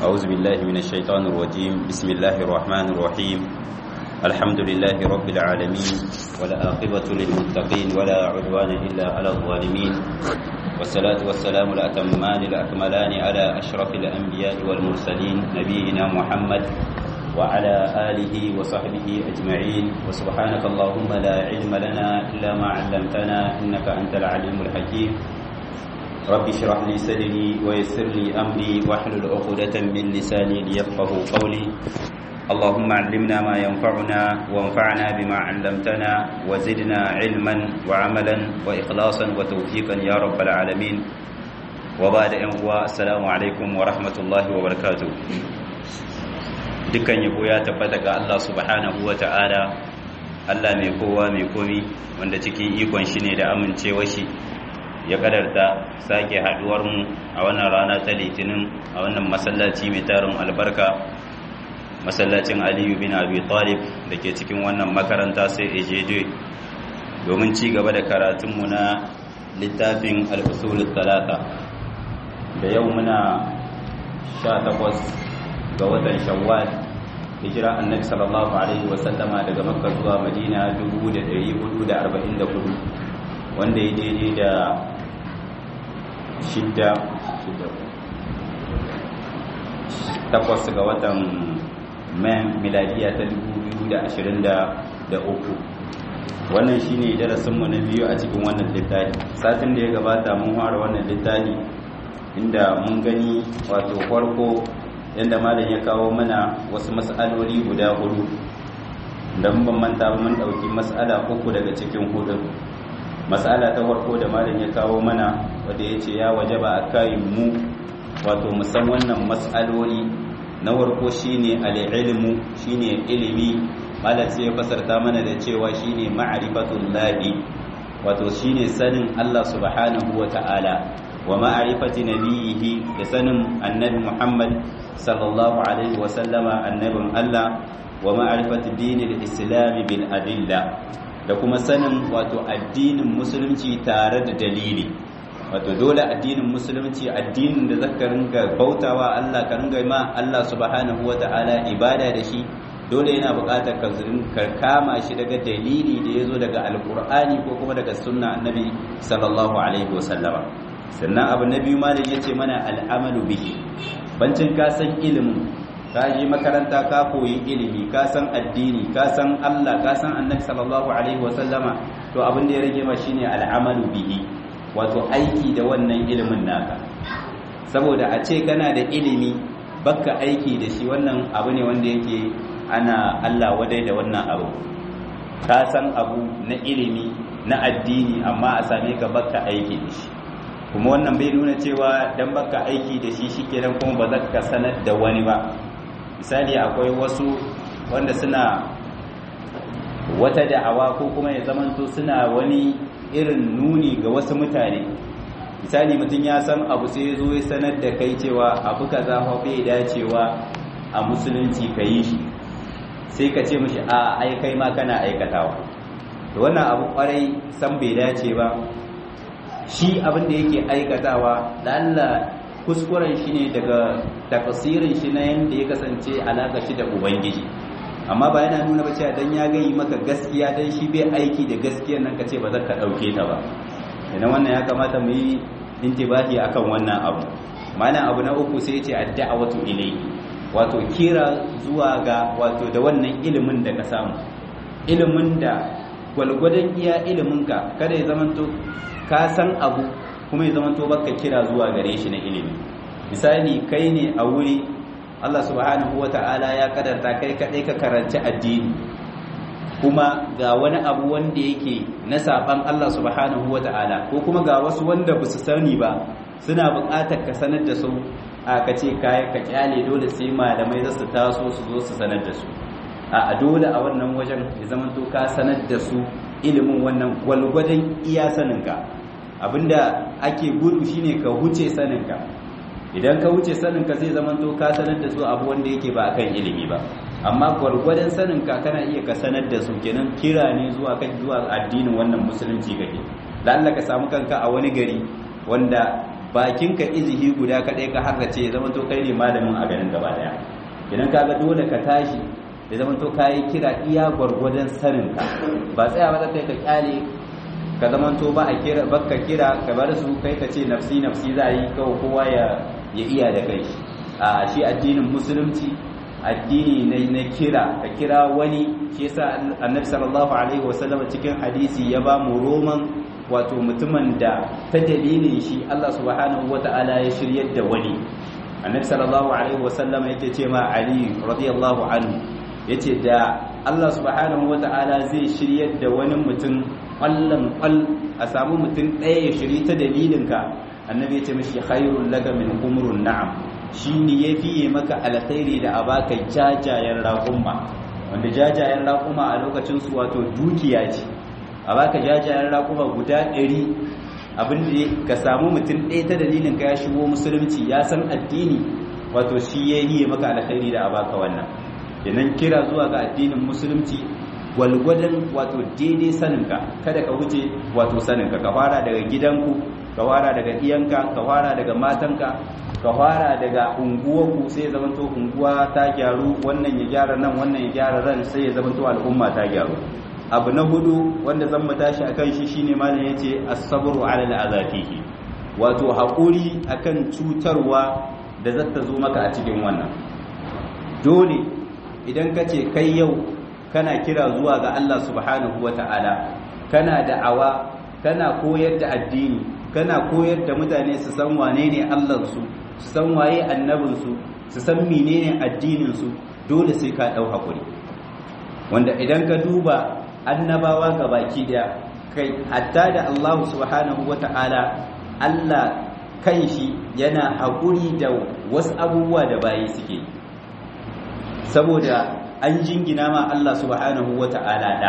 أعوذ بالله من الشيطان الرجيم بسم الله الرحمن الرحيم الحمد لله رب العالمين ولا عاقبة للمتقين ولا عدوان إلا على الظالمين والصلاة والسلام الأتمان الأكملان على أشرف الأنبياء والمرسلين نبينا محمد وعلى آله وصحبه أجمعين وسبحانك اللهم لا علم لنا إلا ما علمتنا إنك أنت العليم الحكيم رب اشرح لي صدري ويسر لي أمري واحلل عقدة من لساني ليفقه قولي اللهم علمنا ما ينفعنا وانفعنا بما علمتنا وزدنا علما وعملا وإخلاصا وتوفيقا يا رب العالمين وبعد أن السلام عليكم ورحمة الله وبركاته dukkan yabo ya tabbata ga Allah subhanahu wa ta'ala Allah mai kowa mai komi wanda cikin ikon shi ne da amincewa shi ya kadarta sake haduwar mu a wannan rana ta litinin a wannan masallaci mai tarin albarka masallacin aliyu bin abi talib da ke cikin wannan makaranta sai ejeje domin ci gaba da karatunmu na littafin al'usulun talata da yau muna 18 ga watan shawwal hijira annabi sallallahu alaihi wasallama daga makka zuwa madina 1444 wanda ya daidai da shidda takwas ga watan man miladiya ta 2023 wannan shine darasinmu na biyu a cikin wannan littafi satin da ya gabata mun fara wannan littafi inda mun gani wato farko yadda malam ya kawo mana wasu mas'aloli guda hudu da mun ban manta ba mun dauki mas'ala uku daga cikin hudun mas'ala ta farko da malam ya kawo mana wanda yace ya wajaba akai mu wato musan wannan mas'aloli na farko shine al-ilmu shine ilimi malam sai ya fasarta mana da cewa shine ma'rifatullahi wato shine sanin Allah subhanahu wa ta'ala wa ma'rifati nabiyhi da sanin annabi Muhammad sallallahu alaihi wa sallama annabin Allah wa ma'rifati dinil islam bil adilla da kuma sanin wato addinin musulunci tare da dalili wato dole addinin musulunci addinin da zaka ringa bautawa Allah ka ringa ma Allah subhanahu wata'ala ibada da shi dole yana buƙatar ka kama shi daga dalili da yazo daga alqur'ani ko kuma daga sunna annabi sallallahu alaihi wasallama sannan abu na biyu malam yace mana al'amalu bihi bancin ka san ilimin ka je makaranta ka koyi ilimi ka san addini ka san Allah ka san annabi sallallahu alaihi wasallama to abin da ya rage ma shine al'amalu bihi wato aiki da wannan ilimin naka saboda a ce kana da ilimi baka aiki da shi wannan abu ne wanda yake ana Allah wadai da wannan abu ka san abu na ilimi na addini amma a same ka baka aiki da shi kuma wannan bai nuna cewa dan baka aiki da shi shikenan kuma ba za ka sanar da wani ba misali akwai wasu wanda suna wata da'awa ko kuma ya zamanto suna wani irin nuni ga wasu mutane misali mutum ya san abu sai ya zo ya sanar da kai cewa abu kaza fa bai dacewa a musulunci ka yi shi sai ka ce mishi a ai kai ma kana aikatawa to wannan abu kwarai san bai dace ba shi abin da yake aikatawa da Allah kuskuren shi ne daga tafsirin shi na yanda ya kasance alaka shi da ubangiji amma ba yana nuna ba cewa dan ya gayi maka gaskiya dan shi bai aiki da gaskiyar nan kace ba za ka dauke ta ba idan wannan ya kamata mu yi intibahi akan wannan abu mana abu na uku sai yace ad-da'watu ilayhi wato kira zuwa ga wato da wannan ilimin da ka samu ilimin da gwalgwadon iya ilimin ka kada ya zamanto ka san abu kuma ya zamanto baka kira zuwa gare shi na ilimi misali kai ne a wuri Allah subhanahu ta'ala ya kadarta kai kadai ka karanci addini kuma ga wani abu wanda yake na saban Allah subhanahu ta'ala ko kuma ga wasu wanda ba su sani ba suna buƙatar ka sanar da su a ka ce kai ka kyale dole sai malamai za su taso su zo su sanar da su a dole a wannan wajen ya zama to ka sanar da su ilimin wannan gwalgwadon iya saninka abinda ake gudu shine ka huce saninka idan ka wuce saninka zai zama to ka sanar da su abu wanda yake ba akan ilimi ba amma gwargwadon saninka kana iya ka sanar da su kenan kira ne zuwa kan zuwa addinin wannan musulunci kake lalla ka samu kanka a wani gari wanda bakinka izihi guda kaɗai ka harrace ya zama to kai ne malamin a garin gaba daya idan ka ga dole ka tashi ya zama to kayi kira iya gwargwadon saninka ba tsaya ba kai ka kyale ka zama to ba a kira bakka kira ka bar su kai ka ce nafsi nafsi za yi kawai kowa ya ya iya da kai a shi addinin musulunci addini ne na kira ka kira wani shi yasa annabi sallallahu alaihi wasallam cikin hadisi ya ba mu roman wato mutumin da ta dalilin shi Allah subhanahu wata'ala ya shiryar da wani annabi sallallahu alaihi wasallam yake ce ma ali radiyallahu anhu yace da Allah subhanahu wata'ala zai shiryar da wani mutum kwallon kwal a samu mutum ɗaya ya shiri ta dalilinka annabi yace mishi khairul laka min umrun na'am shine yafi maka alkhairi da abaka jajayen raƙuma wanda jajayen raƙuma a lokacin su wato dukiya ce a baka jajayen raƙuma guda ɗari abinda ka samu mutum ɗaya ta dalilin ka ya shigo musulunci ya san addini wato shi ya yi maka alkhairi da a baka wannan idan kira zuwa ga addinin musulunci gwalgwadon wato daidai saninka kada ka wuce wato saninka ka fara daga gidanku ka fara daga iyanka ka fara daga matanka ka fara daga unguwarku sai ya zamanto unguwa ta gyaru wannan ya gyara nan wannan ya gyara ran sai ya zamanto al'umma ta gyaru abu na hudu wanda zan mu tashi akan shi shine malam yace as-sabru 'ala al-azatihi wato hakuri akan cutarwa da zata zo maka a cikin wannan dole idan ka ce kai yau kana kira zuwa ga Allah subhanahu wata'ala kana da'awa kana koyar da addini kana koyar da mutane su san wane ne Allah su su san waye annabin su su san menene addinin su dole sai ka dau hakuri wanda idan ka duba annabawa ga baki daya kai hatta da Allah subhanahu wata'ala Allah kanshi yana haƙuri da wasu abubuwa da bayi suke saboda an jingina ma Allah subhanahu wata'ala da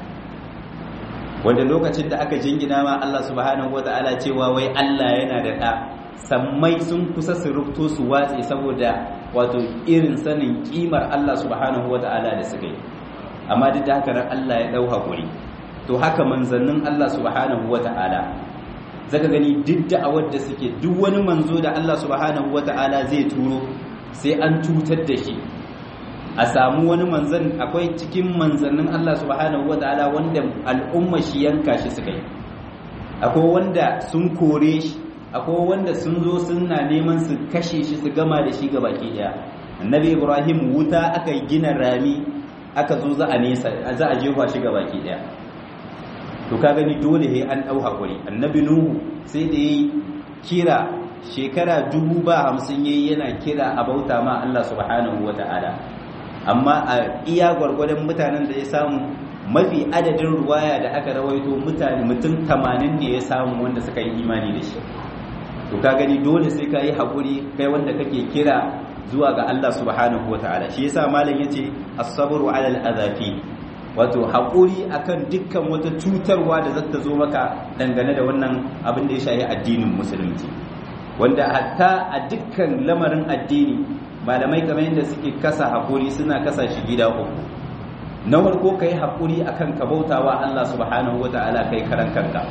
wanda lokacin da aka jingina ma Allah subhanahu wata'ala cewa wai Allah yana da da sammai sun kusa su rufto su watse saboda wato irin sanin kimar Allah subhanahu wata'ala da suka yi amma duk da haka Allah ya dau hakuri to haka manzannin Allah subhanahu wata'ala zaka gani duk da'awar da suke duk wani manzo da Allah subhanahu wata'ala zai turo sai an cutar da shi a samu wani manzan akwai cikin manzannin Allah subhanahu wata'ala wanda al'umma shi yanka shi suka yi akwai wanda sun kore shi akwai wanda sun zo suna neman su kashe shi su gama da shi baki daya annabi ibrahim wuta aka gina rami aka zo za a nesa za a jefa shi baki daya to ka gani dole he an dau hakuri annabi nuhu sai da yayi kira shekara dubu ba hamsin yayi yana kira a bauta ma Allah subhanahu wata'ala amma a iya gwargwadon mutanen da ya samu mafi adadin ruwaya da aka rawaito mutane mutum 80 ne ya samu wanda suka yi imani da shi to ka gani dole sai ka yi hakuri kai wanda kake kira zuwa ga Allah subhanahu ta'ala shi yasa malam yace as-sabru 'ala al-azafi wato hakuri akan dukkan wata cutarwa da zata zo maka dangane da wannan abin da ya shafi addinin musulunci wanda hatta a dukkan lamarin addini malamai kamar yadda suke kasa hakuri suna kasa shi gida uku na farko kai hakuri akan ka bautawa Allah subhanahu ta'ala kai karan kanka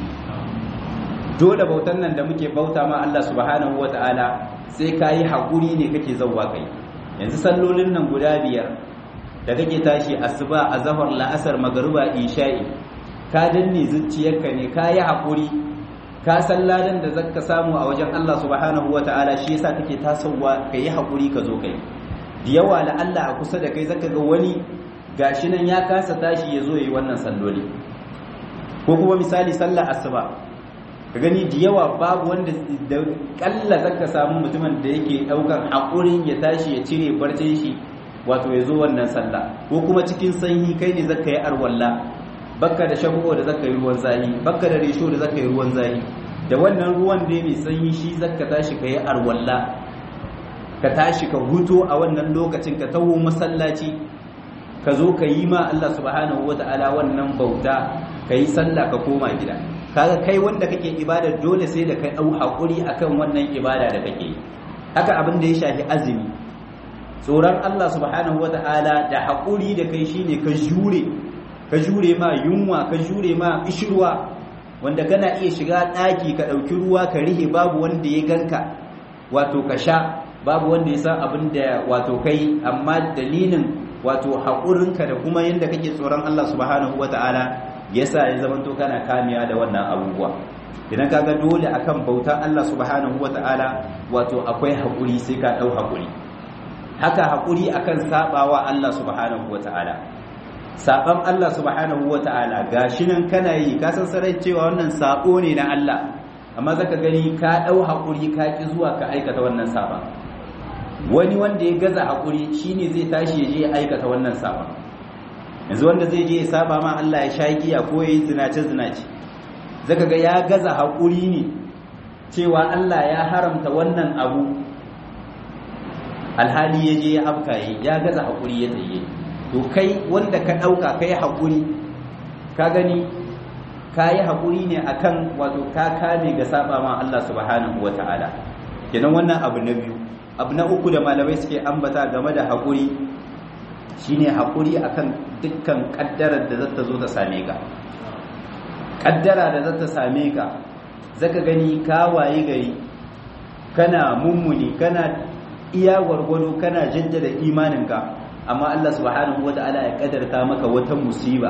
dole bautan nan da muke bauta ma Allah subhanahu ta'ala. sai ka yi haƙuri ne kake zauwa kai yanzu sallolin nan guda biyar da kake tashi asuba a zahar la'asar magariba isha'i ka danne zuciyarka ne ka yi haƙuri ka san ladan da zaka samu a wajen Allah subhanahu wa ta'ala shi yasa kake tasowa ka yi haƙuri ka zo kai da yawa la Allah a kusa da kai zaka ga wani gashi nan ya kasa tashi ya zo yi wannan salloli ko kuma misali sallar asuba ka gani da yawa babu wanda da kalla zaka samu mutumin da yake daukan hakurin ya tashi ya cire barcin shi wato ya zo wannan sallah ko kuma cikin sanyi kai ne zaka yi arwalla bakka da shago da zaka yi ruwan zahi bakka da resho da zaka yi ruwan zahi da wannan ruwan da mai sanyi shi zaka tashi ka yi arwalla ka tashi ka huto a wannan lokacin ka taho masallaci ka zo ka yi ma Allah subhanahu wataala wannan bauta ka yi sallah ka koma gida kaga kai wanda kake ibada dole sai da kai dau hakuri akan wannan ibada da kake haka abin da ya shafi azumi tsoron Allah subhanahu wataala da hakuri da kai shine ka jure ka jure ma yunwa ka jure ma ishirwa wanda kana iya shiga ɗaki ka ɗauki ruwa ka rihe babu wanda ya ganka wato ka sha babu wanda ya san abin da wato kai amma dalilin wato haƙurinka da kuma yadda kake tsoron Allah subhanahu wata'ala yasa ya zama to kana kamiya da wannan abubuwa idan kaga dole akan bautan Allah subhanahu wata'ala wato akwai haƙuri sai ka ɗau haƙuri haka haƙuri akan sabawa Allah subhanahu wata'ala saban Allah subhanahu wata'ala gashi nan kana yi ka san sarai cewa wannan sabo ne na Allah amma zaka gani ka ɗau haƙuri ka ki zuwa ka aikata wannan saban wani wanda ya gaza haƙuri shine zai tashi ya je ya aikata wannan saban yanzu wanda zai je ya saba ma Allah ya sha giya ko ya yi zinace zinace zaka ga ya gaza haƙuri ne cewa Allah ya haramta wannan abu alhali ya je ya afkaye ya gaza haƙuri ya tsaye to kai wanda ka ɗauka ka yi haƙuri ka gani ka yi haƙuri ne akan wato ka kame ga saba ma Allah subhanahu wa ta'ala kenan wannan abu na biyu abu na uku da malamai suke ambata game da haƙuri shine haƙuri akan dukkan ƙaddarar da zata zo ta same ka ƙaddara da zata same ka zaka gani ka waye gari kana mummuni kana iya gwargwado kana jaddada imaninka amma Allah subhanahu wata'ala ya kadarta maka wata musiba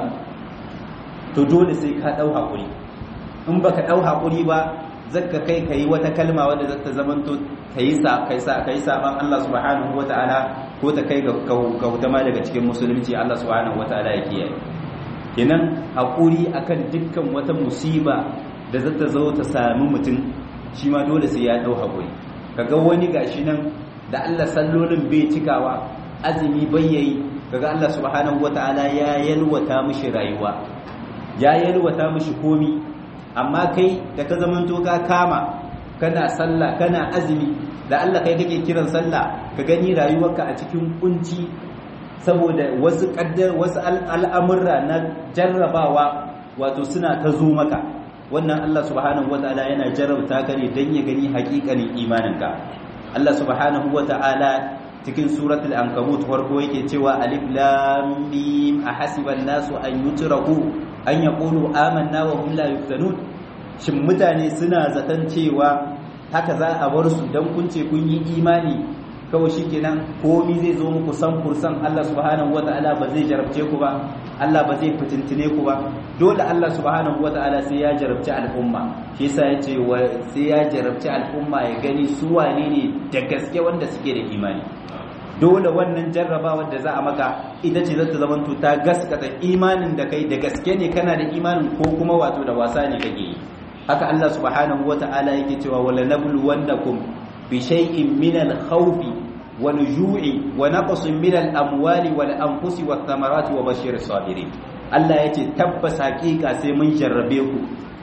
to dole sai ka dau hakuri in baka dau hakuri ba zaka kai kai wata kalma wadda zata zamanto kai sa kai sa kai saban Allah subhanahu wata'ala ko ta kai ga kauta ma daga cikin musulunci Allah subhanahu wata'ala ya kiyaye kenan hakuri akan dukkan wata musiba da zata zo ta sami mutum shi ma dole sai ya dau hakuri kaga wani gashi nan da Allah sallolin bai cikawa azumi bayyayi kaga Allah subhanahu wataala ya yalwata mishi rayuwa ya yalwata mishi komi amma kai da ka zamanto ka kama kana sallah kana azumi da Allah kai kake kiran sallah ka gani rayuwarka a cikin kunci saboda wasu kaddar wasu al'amurra na jarrabawa wato suna ta zo maka wannan Allah subhanahu wataala yana jarrabta ka ne dan ya gani hakikanin imaninka Allah subhanahu wataala cikin suratul ankabut farko yake cewa alif lam mim ahasiban nasu an yutraku an yaqulu amanna wa hum la yuftanun shin mutane suna zaton cewa haka za a bar su dan kun ce kun yi imani kawai shikenan komai zai zo muku san kursan Allah subhanahu wataala ba zai jarabce ku ba Allah ba zai fitintine ku ba dole Allah subhanahu wataala sai ya jarabci al'umma shi yasa yace sai ya jarabci al'umma ya gani su wane ne da gaske wanda suke da imani dole wannan jarrabawar da za a maka ita ce zata zama ta gaskata imanin da kai da gaske ne kana da imanin ko kuma wato da wasa ne kake yi haka Allah subhanahu wata'ala yake cewa wala nabluwannakum bi shay'in min al-khawfi wal ju'i wa naqsin min al-amwali wal anfusi wath thamarati wa bashir sabirin Allah yace tabbas hakika sai mun jarrabe ku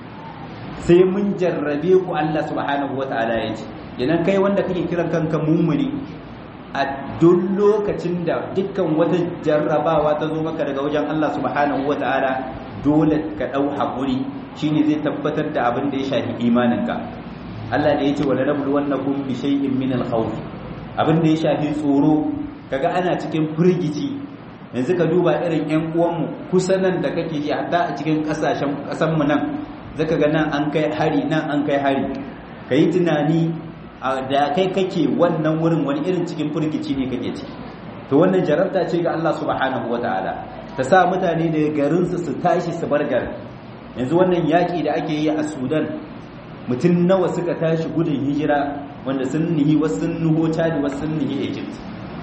sai mun jarrabe ku Allah subhanahu wata'ala yace idan kai wanda kake kiran kanka mummuni a duk lokacin da dukkan wata jarrabawa ta zo maka daga wajen Allah subhanahu wata'ala dole ka dau hakuri shine zai tabbatar da abin da ya shafi imaninka Allah da yace wala nabluwannakum bi shay'in min al-khawf abin da ya shafi tsoro kaga ana cikin firgici yanzu ka duba irin ƴan uwanmu kusa nan da kake ji hatta a cikin kasashen kasan mu nan zaka ga nan an kai hari nan an kai hari kai tunani da kai kake wannan wurin wani irin cikin firgici ne kake ci to wannan jarabta ce ga Allah subhanahu wataala ta sa mutane daga garinsu su tashi su bar garin yanzu wannan yaƙi da ake yi a sudan mutum nawa suka tashi gudun hijira wanda sun nihi wasu sun nuho chadi wasu sun nihi egypt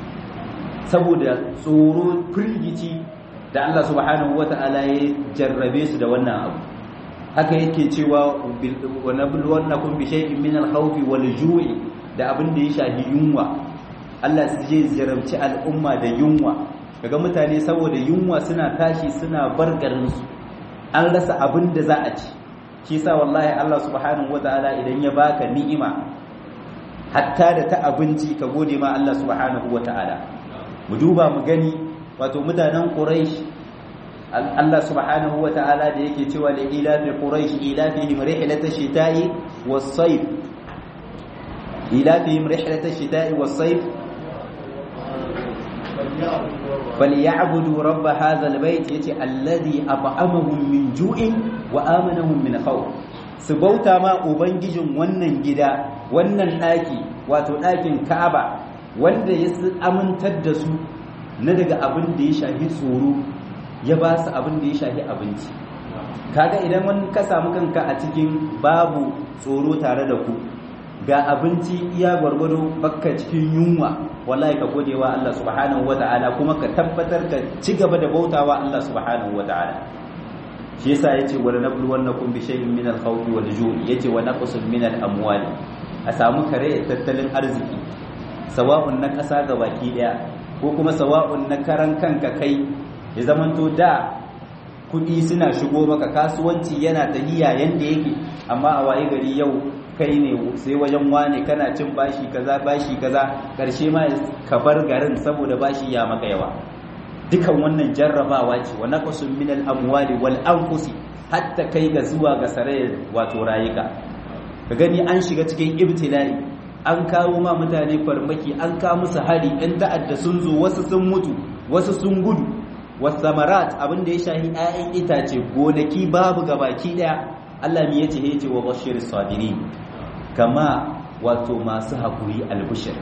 saboda tsoro firgici da Allah subhanahu wata'ala ya jarrabe su da wannan abu haka yake cewa wa nabluwannakum bi shay'in min al-khawfi wal ju'i da abin da ya shafi yunwa Allah zai jarabci al'umma da yunwa kaga mutane saboda yunwa suna tashi suna bar garin su an rasa abin da za a ci shi sa wallahi Allah subhanahu wataala idan ya baka ni'ima hatta da ta abinci ka gode ma Allah subhanahu wataala mu duba mu gani wato mutanen quraish Allah subhanahu wataala da yake cewa li ilafi quraish ilafihim rihlatash shita'i was-sayf ilafihim rihlatash shita'i was-sayf falyabudu rabb hadha albayt yace alladhi at'amahum min ju'in wa amanahum min khawf su bauta ma ubangijin wannan gida wannan daki wato dakin Ka'aba wanda ya amintar da su na daga abin da ya shafi tsoro ya ba su abin da ya shafi abinci kaga idan wani ka samu kanka a cikin babu tsoro tare da ku ga abinci iya gwargwado bakka cikin yunwa wallahi ka gode wa Allah subhanahu wata'ala kuma ka tabbatar ka ci gaba da bautawa Allah subhanahu wata'ala shi yasa yace wala nabluwannakum bi shay'in min al-khawfi wal ju'i yace wa naqsun min al-amwali a samu kare tattalin arziki sawa'un na ƙasa ga baki daya ko kuma sawa'un na karan kanka kai ya zamanto da kudi suna shigo maka kasuwanci yana tahiya yanda yake amma a waye gari yau kai ne sai wajen wane kana cin bashi kaza bashi kaza karshe ma ka bar garin saboda bashi ya maka yawa dukan wannan jarrabawa ce wa naqsun min al-amwali wal anfusi hatta kai ga zuwa ga sarayar wato rayuka ka gani an shiga cikin ibtila'i an kawo ma mutane farmaki an kawo musu hari ɗan ta'adda sun zo wasu sun mutu wasu sun gudu wasamarat abin da ya shahi 'ya'yan itace gonaki babu gabaki daya Allah mi yace yace wa bashir sabirin kama wato masu hakuri albushir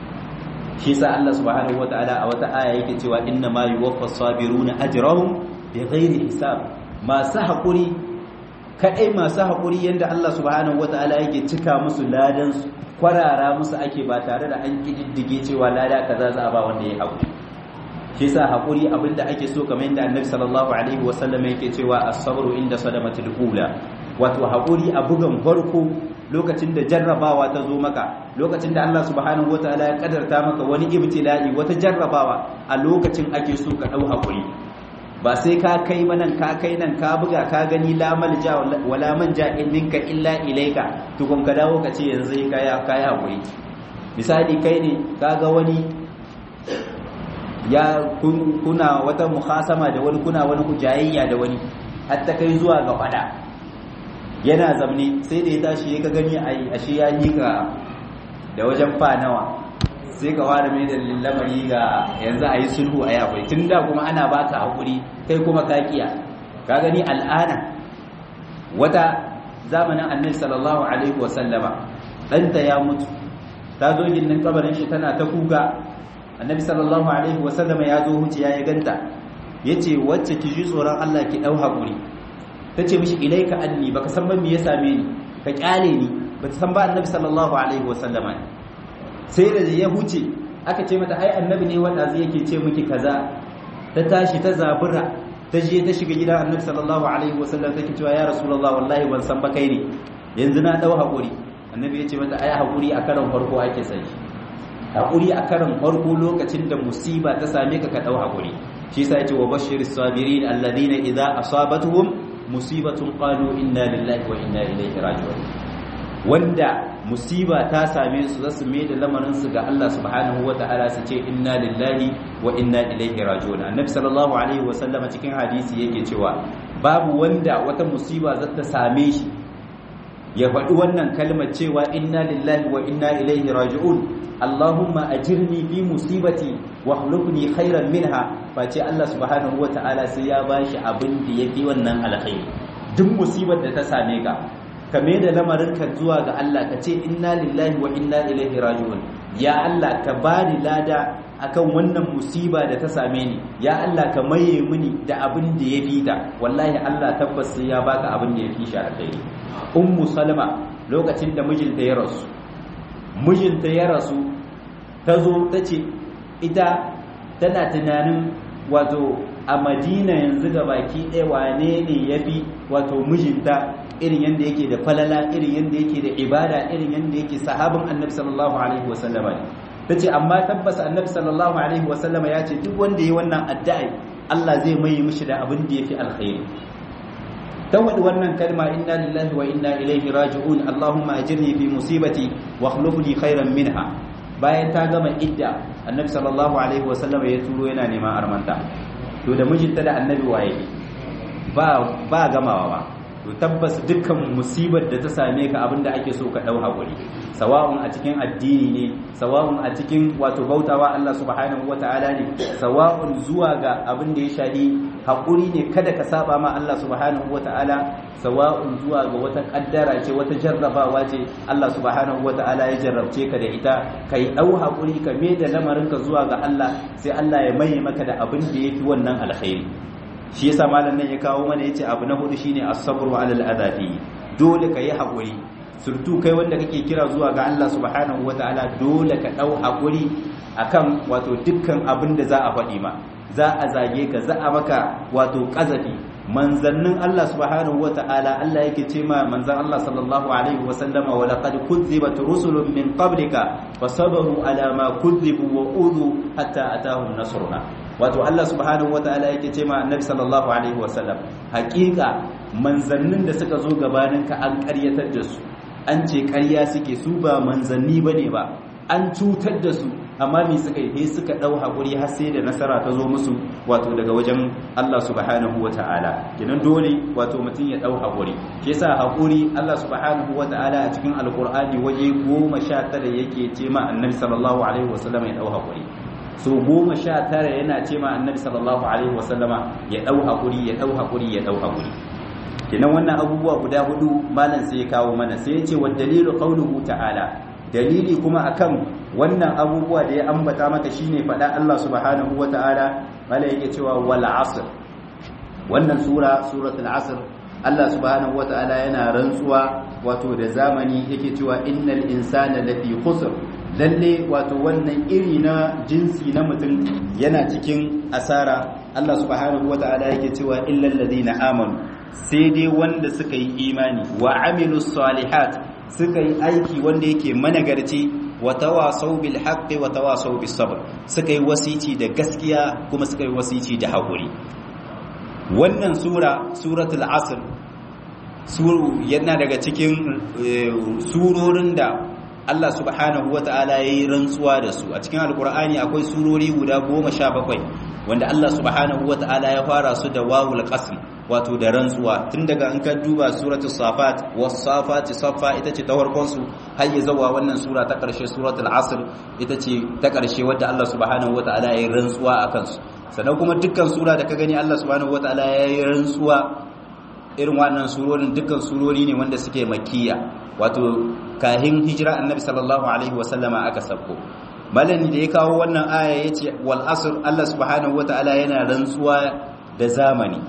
shi sa Allah subhanahu wataala a wata aya yake cewa inna ma yuwaffas sabiruna ajrahum bighairi hisab masu hakuri kadai masu hakuri yanda Allah subhanahu wataala yake cika musu ladan su kwarara musu ake ba tare da an kididdige cewa lada kaza za a ba wanda ya hakuri shi yasa hakuri abinda ake so kamar yadda Annabi sallallahu alaihi wasallam yake cewa as-sabru inda sadamatul ula wato hakuri a bugan farko lokacin da jarrabawa ta zo maka lokacin da Allah subhanahu wataala ya kadarta maka wani ibtila'i wata jarrabawa a lokacin ake so ka dau hakuri ba sai ka kai manan ka kai nan ka buga ka gani la malja wala manja minka illa ilaika tukun ka dawo ka ce yanzu kaya kaya hakuri misali kai ne kaga wani ya kuna wata mukhasama da wani kuna wani hujayayya da wani hatta kai zuwa ga fada yana zamne sai da ya tashi ya ka gani a ashe ya nika da wajen fa nawa sai ka ware mai da lamari ga yanzu a yi sulhu a yakwai tun da kuma ana baka haƙuri kai kuma kakiya ka gani al'ana wata zamanin annabi sallallahu alaihi wasallama ɗanta ya mutu ta zo gindin kabarin shi tana ta kuka annabi sallallahu alaihi wasallama ya zo huce ya ganta ya ce wacce ki ji tsoron allah ki ɗau haƙuri ta ce mishi ilaika anni baka san ban me ya same ni ka kyale ni ba ta san ba annabi sallallahu alaihi wasallama ne sai da ya huce aka ce mata ai annabi ne wanda zai yake ce miki kaza ta tashi ta zabura ta je ta shiga gidan annabi sallallahu alaihi wasallam take cewa ya rasulullah wallahi ban san ba kai ne yanzu na dau hakuri annabi ya ce mata ai hakuri a karan farko ake sai hakuri a karan farko lokacin da musiba ta same ka ka dau hakuri shi yasa yace wa bashiris sabirin alladhina idza asabatuhum musibatun qalu inna lillahi wa inna ilaihi raji'un wanda musiba ta same su zasu mai da lamarin su ga Allah subhanahu ta'ala su ce inna lillahi wa inna ilaihi raji'un annabi sallallahu alaihi wa sallam cikin hadisi yake cewa babu wanda wata musiba za ta same shi ya faɗi wannan kalmar cewa inna lillahi wa inna ilaihi raji'un Allahumma ajirni fi musibati wa khulufni khairan minha face Allah subhanahu ta'ala sai ya bashi abin da yafi wannan alkhairi duk musibar da ta same ka ka mai da lamarinka zuwa ga Allah ka ce inna lillahi wa inna ilaihi raji'un ya Allah ka bani lada akan wannan musiba da ta same ni ya Allah ka maye mini da abin da ya fita wallahi Allah tabbas sai ya baka abin da ya fi shi alkhairi ummu salama lokacin da mijinta ya rasu mijinta ya rasu ta zo ta ce ita tana tunanin wato a madina yanzu ga baki ɗaya wane ne ya fi wato mijinta irin yadda yake da falala irin yadda yake da ibada irin yadda yake sahabin annabi sallallahu alaihi wasallama ne ta ce amma tabbas annabi sallallahu alaihi wasallama ya ce duk wanda ya wannan addu'a Allah zai mai mishi da abin da ya fi alkhairi ta wadi wannan kalma inna lillahi wa inna ilaihi raji'un allahumma ajirni fi musibati wa akhlifni khairan minha bayan ta gama idda annabi sallallahu alaihi wasallama ya turo yana neman armanta to da mijinta da annabi waye ba ba gamawa ba to tabbas dukkan musibar da ta same ka abinda ake so ka dau hakuri sawa'un a cikin addini ne sawa'un a cikin wato bautawa Allah subhanahu wata'ala ne sawa'un zuwa ga abin da ya shahi haƙuri ne kada ka saba ma Allah subhanahu wata'ala sawa'un zuwa ga wata kaddara ce wata jarrabawa ce Allah subhanahu wata'ala ya jarrabce ka da ita kai dau haƙuri ka me da lamarinka zuwa ga Allah sai Allah ya maye maka da abin da yafi wannan alkhairi shi yasa malam nan ya kawo mana yace abu na hudu shine as-sabru 'ala al-adabi dole ka yi haƙuri surtu kai wanda kake kira zuwa ga Allah subhanahu wataala dole ka dau haƙuri akan wato dukkan abin da za a faɗi ma za a zage ka za a maka wato ƙazafi manzannin Allah subhanahu wataala Allah yake ce ma manzan Allah sallallahu alaihi wasallama wa laqad kuzzibat rusulun min qablika fasabaru ala ma kuzzibu wa udhu hatta atahum nasruna wato Allah subhanahu wataala yake ce ma annabi sallallahu alaihi wasallam haƙiƙa manzannin da suka zo gabaninka an ƙaryatar da su an ce ƙarya suke su ba manzanni bane ba an cutar da su amma me suka yi suka dau hakuri har sai da nasara ta zo musu wato daga wajen Allah subhanahu wataala kenan dole wato mutum ya dau hakuri shi yasa hakuri Allah subhanahu wataala a cikin alqur'ani waje 19 yake ce ma annabi sallallahu alaihi wasallam ya dau hakuri so goma sha tara yana ce ma annabi sallallahu alaihi wasallama ya dau hakuri ya dau hakuri ya dau hakuri kenan wannan abubuwa guda hudu malam sai ya kawo mana sai ya ce wa dalilu qauluhu ta'ala dalili kuma akan wannan abubuwa da ya ambata maka shine faɗa Allah subhanahu wata'ala malam yake cewa wal asr wannan sura suratul asr Allah subhanahu wata'ala yana rantsuwa wato da zamani yake cewa innal insana lafi khusr lalle wato wannan iri na jinsi na mutum yana cikin asara Allah subhanahu wata'ala yake cewa illal ladina amanu sai dai wanda suka yi imani wa amilus salihat suka yi aiki wanda yake managarci wa tawasau bil haqqi wa tawasau bis sabr suka yi wasici da gaskiya kuma suka yi wasici da hakuri wannan sura suratul asr suru yana daga cikin surorin da Allah subhanahu wa ta'ala ya yi rantsuwa da su a cikin alkur'ani akwai surori guda goma sha bakwai wanda Allah subhanahu wa ta'ala ya fara su da wawul qasm wato da rantsuwa tun daga an ka duba suratul safat was safati safa ita ce ta farkon su har ya zawa wannan sura ta karshe suratul asr ita ce ta karshe wadda Allah subhanahu wa ta'ala ya yi rantsuwa akan su sannan kuma dukkan sura da ka gani Allah subhanahu wa ta'ala ya yi rantsuwa irin wannan surorin dukkan surori ne wanda suke makkiya wato kahin hijira annabi sallallahu alaihi wasallama aka sabko malami da ya kawo wannan aya yace wal asr Allah subhanahu wataala yana rantsuwa da zamani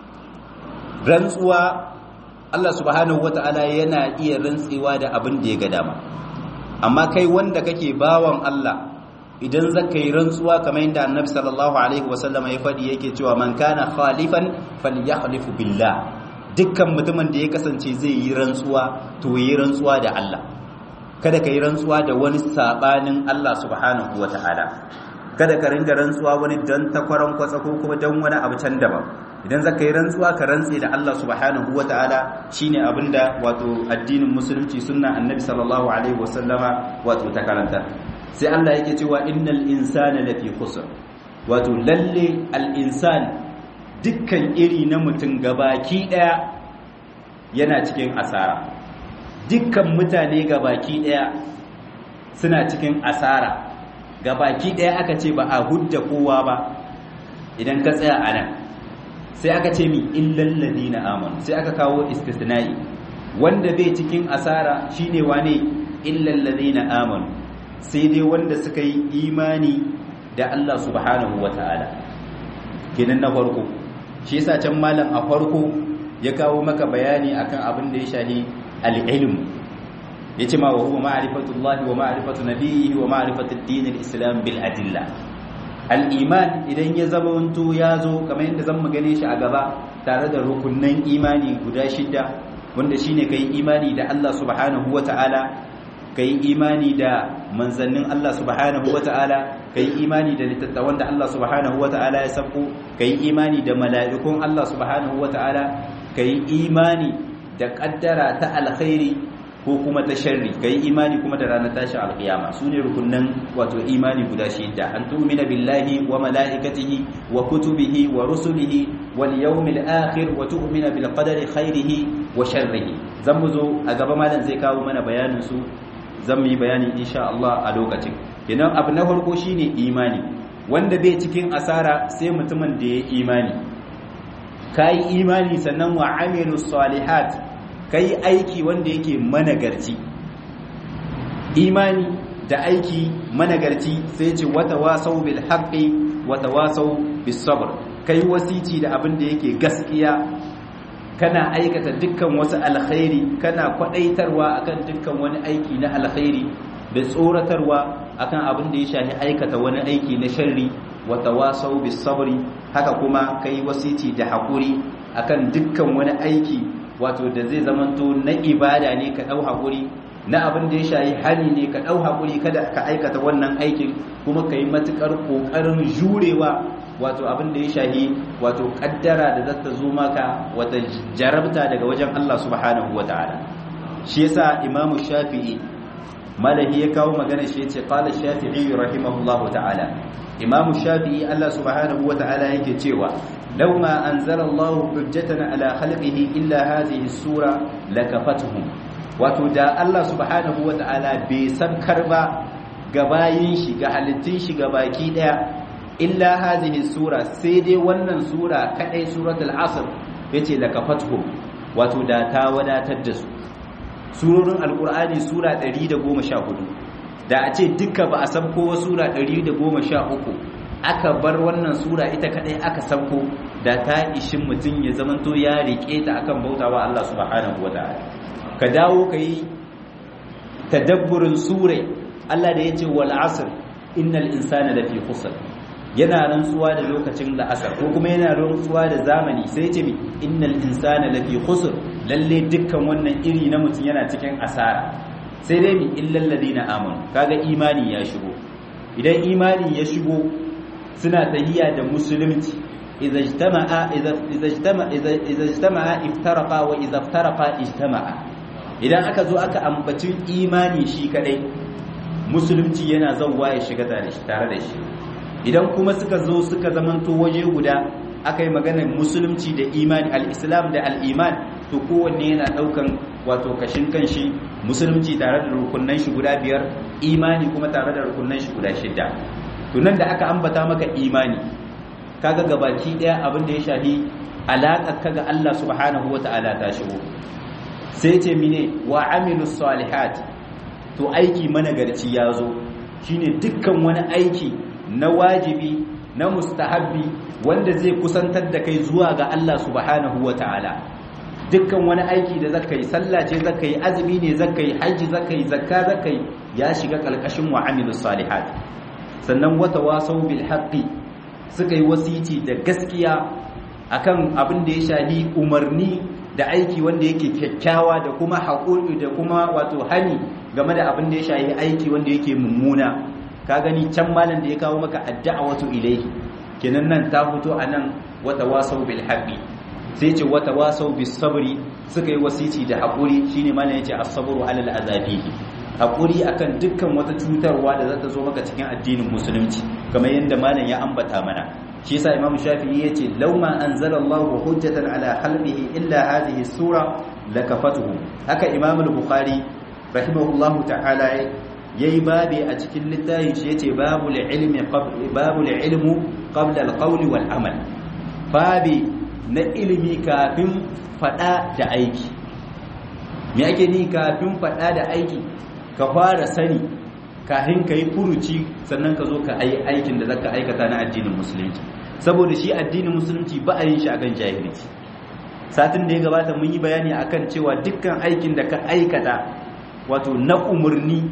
rantsuwa Allah subhanahu wataala yana iya rantsewa da abin da ya ga dama amma kai wanda kake bawan Allah idan zaka yi rantsuwa kamar yadda annabi sallallahu alaihi wasallama ya faɗi yake cewa man kana khalifan falyahlifu billah dukkan mutumin da ya kasance zai yi rantsuwa to yi rantsuwa da Allah kada ka yi rantsuwa da wani sabanin Allah subhanahu ta'ala. kada ka ringa rantsuwa wani dan takwaran kwatsa ko kuma dan wani abu can daban idan zaka yi rantsuwa ka rantse da Allah subhanahu ta'ala shine abinda wato addinin musulunci sunna annabi sallallahu alaihi wasallama wato ta karanta sai Allah yake cewa innal insana lafi khusr wato lalle al insan dukkan iri na mutum gabaki daya yana cikin asara dukkan mutane gabaki daya suna cikin asara gabaki daya aka ce ba a hudda kowa ba idan ka tsaya a nan sai aka ce mi illal ladina amanu sai aka kawo istisna'i wanda bai cikin asara shine wane illal ladina amanu sai dai wanda suka yi imani da Allah subhanahu wataala kenan na farko shi yasa can malam a farko ya kawo maka bayani akan abin da ya shahi al-ilm yace ma wa huwa ma'rifatullahi wa ma'rifatu nabiyhi wa ma'rifatu ad-din al-islam bil adilla al-iman idan ya zama wanto ya zo kamar yadda zan gane shi a gaba tare da rukunnan imani guda shida wanda shine kai imani da Allah subhanahu wata'ala kai imani da manzannin Allah subhanahu wata'ala kai imani da litattawan da Allah subhanahu wata'ala ya sako kai imani da mala'ikun Allah subhanahu wata'ala kai imani da kaddara ta alkhairi ko kuma ta sharri kai imani kuma da ranar tashi alkiyama sune rukunnan wato imani guda shida an tu'mina billahi wa mala'ikatihi wa kutubihi wa rusulihi wal yawmil akhir wa tu'mina bil qadari khairihi wa sharrihi zan mu zo a gaba malam zai kawo mana bayanin su zan yi bayani insha Allah a lokacin kenan abu na farko shine imani wanda bai cikin asara sai mutumin da ya imani kai imani sannan wa amilu salihat kai aiki wanda yake managarci imani da aiki managarci sai ce wata wasau bil haqqi wata wasau bis sabr kai wasici da abin da yake gaskiya kana aikata dukkan wasu alkhairi kana kwadaitarwa akan dukkan wani aiki na alkhairi da tsoratarwa akan abin da ya shafi aikata wani aiki na sharri wa tawasau bis sabri haka kuma kai wasici da hakuri akan dukkan wani aiki wato da zai zamanto na ibada ne ka dau hakuri na abin da ya shafi hali ne ka dau hakuri kada ka aikata wannan aikin kuma kai matukar kokarin jurewa wato abin da ya shahi wato kaddara da za ta zo maka wata jarabta daga wajen Allah subhanahu wa ta'ala shi yasa imamu shafi'i malahi ya kawo magana shi yace qala shafi'i rahimahullahu ta'ala imamu shafi'i Allah subhanahu wa ta'ala yake cewa law ma anzala Allah hujjatan ala khalqihi illa hadhihi sura lakafatuhum wato da Allah subhanahu wa ta'ala bai san karba ga bayin shi ga halittun shi ga baki daya illa hadhihi sura sai dai wannan sura kadai suratul asr yace lakafatuhum wato da ta wadatar da su surorin alqur'ani sura 114 da a ce duka ba a sabko wa sura 113 aka bar wannan sura ita kadai aka sabko da ta ishin mutum ya zamanto ya rike ta akan bautawa Allah subhanahu wataala ka dawo kai tadabburin surai Allah da yace wal asr innal insana lafi khusr yana rantsuwa da lokacin la'asar ko kuma yana rantsuwa da zamani sai ce mi innal insana lafi khusr lalle dukkan wannan iri na mutum yana cikin asara sai dai mi illal ladina amanu kaga imani ya shigo idan imani ya shigo suna tahiya da musulunci idza ijtama'a idza ijtama'a idza ijtama'a iftaraqa wa idza iftaraqa ijtama'a idan aka zo aka ambaci imani shi kadai musulunci yana zawwa ya shiga tare da shi idan kuma suka zo suka zamanto waje guda aka yi maganar musulunci da imani al-islam da al-iman to kowanne yana daukan wato kashin kanshi musulunci tare da rukunnan shi guda biyar imani kuma tare da rukunnan shi guda shida to nan da aka ambata maka imani kaga gabaki daya abin da ya shafi alaƙar kaga Allah subhanahu wata'ala ta shigo sai ce mine wa amilus salihat to aiki managarci ya zo shine dukkan wani aiki na wajibi na mustahabbi wanda zai kusantar da kai zuwa ga Allah subhanahu wata'ala dukkan wani aiki da zaka yi sallah ce zaka yi azumi ne zaka yi haji zaka yi zakka zaka yi ya shiga kalkashin wa amilus salihat sannan wata wasau bil haqqi suka yi wasici da gaskiya akan abin da ya shahi umarni da aiki wanda yake kyakkyawa da kuma haƙuri da kuma wato hani game da abin da ya shahi aiki wanda yake mummuna ka gani can malam da ya kawo maka wato ilaihi kenan nan ta fito a nan wata wasau bil haqqi sai ce wata wasau bis sabri suka yi wasici da haƙuri shine malam yace as-sabru alal azabihi haƙuri akan dukkan wata cutarwa da za ta zo maka cikin addinin musulunci kamar yadda malam ya ambata mana shi yasa imamu shafi'i yace law ma anzala Allahu hujjatan ala khalqihi illa hadhihi sura lakafatuhum haka imam al-bukhari rahimahullahu ta'ala yayi babi a cikin littafin shi yace babul ilmi babul ilmu qabla al-qawli wal amal babi na ilimi kafin fada da aiki me ake ni kafin fada da aiki ka fara sani kafin ka yi furuci sannan ka zo ka yi aikin da zaka aikata na addinin musulunci saboda shi addinin musulunci ba a yin shi akan jahilci satin da ya gabata mun yi bayani akan cewa dukkan aikin da ka aikata wato na umarni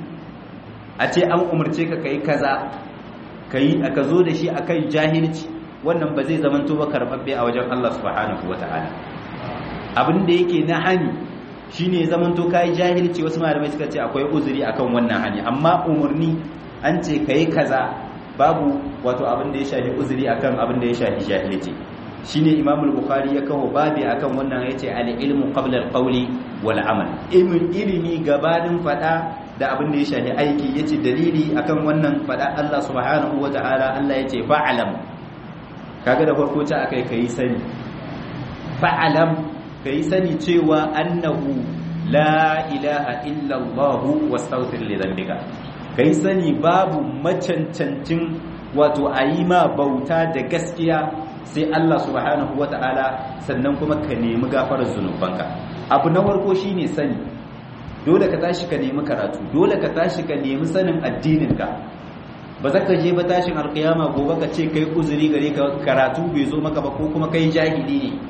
a ce an umarce ka kai kaza ka yi ka zo da shi akan jahilci wannan ba zai zamanto ba karbabbe a wajen Allah subhanahu wataala abin da yake na hani shine zamanto kai jahilci wasu malamai suka ce akwai uzuri akan wannan hani amma umarni an ce kai kaza babu wato abin da ya shafi uzuri akan abin da ya shafi jahilci shine Imam al-Bukhari ya kawo babi akan wannan yace al-ilmu qabla al-qawli wal amal ilmin ilimi gabanin fada da abin da ya shafi aiki yace dalili akan wannan fada Allah subhanahu wataala Allah yace fa'alam kaga da farko ta akai kai sani fa'alam ka yi sani cewa annahu la ilaha illallah wastaghfir li dhanbika kai sani babu macancancin wato ayi ma bauta da gaskiya sai Allah subhanahu wata'ala sannan kuma ka nemi gafarar zunubanka abu na farko shine sani dole ka tashi ka nemi karatu dole ka tashi ka nemi sanin addininka ba za ka je ba tashin alkiyama gobe ka ce kai uzuri gare ka karatu bai zo maka ba ko kuma kai jahili ne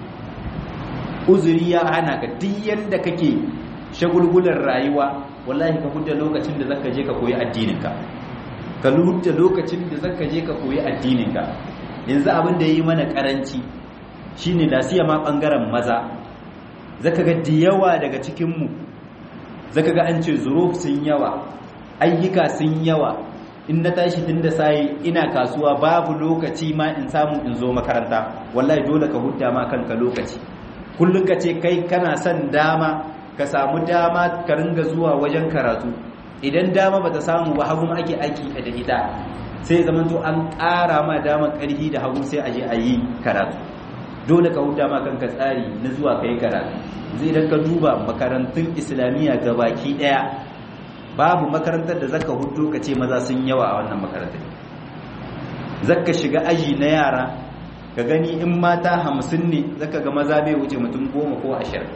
uzuri ya hana ka duk yanda kake shagulgular rayuwa wallahi ka hudda lokacin da zaka je ka koyi addininka ka hudda lokacin da zaka je ka koyi addininka yanzu abin da yi mana karanci shine da siya ma bangaren maza zaka ga da yawa daga cikin mu zaka ga an ce zuruf sun yawa ayyuka sun yawa in na tashi tun da sai ina kasuwa babu lokaci ma in samu in zo makaranta wallahi dole ka hudda ma kanka lokaci kullum ka ce kai kana son dama ka samu dama ka ringa zuwa wajen karatu idan dama bata samu ba hagu ake aiki da ita sai zaman to an ƙara ma dama ƙarfi da hagu sai aje a yi karatu dole ka huta ma kanka tsari na zuwa kai karatu zai idan ka duba makarantun islamiyya gabaki ɗaya babu makarantar da zaka hudu ka ce maza sun yawa a wannan makarantar zaka shiga aji na yara ka gani in mata hamsin ne zaka ga maza bai wuce mutum goma ko ashirin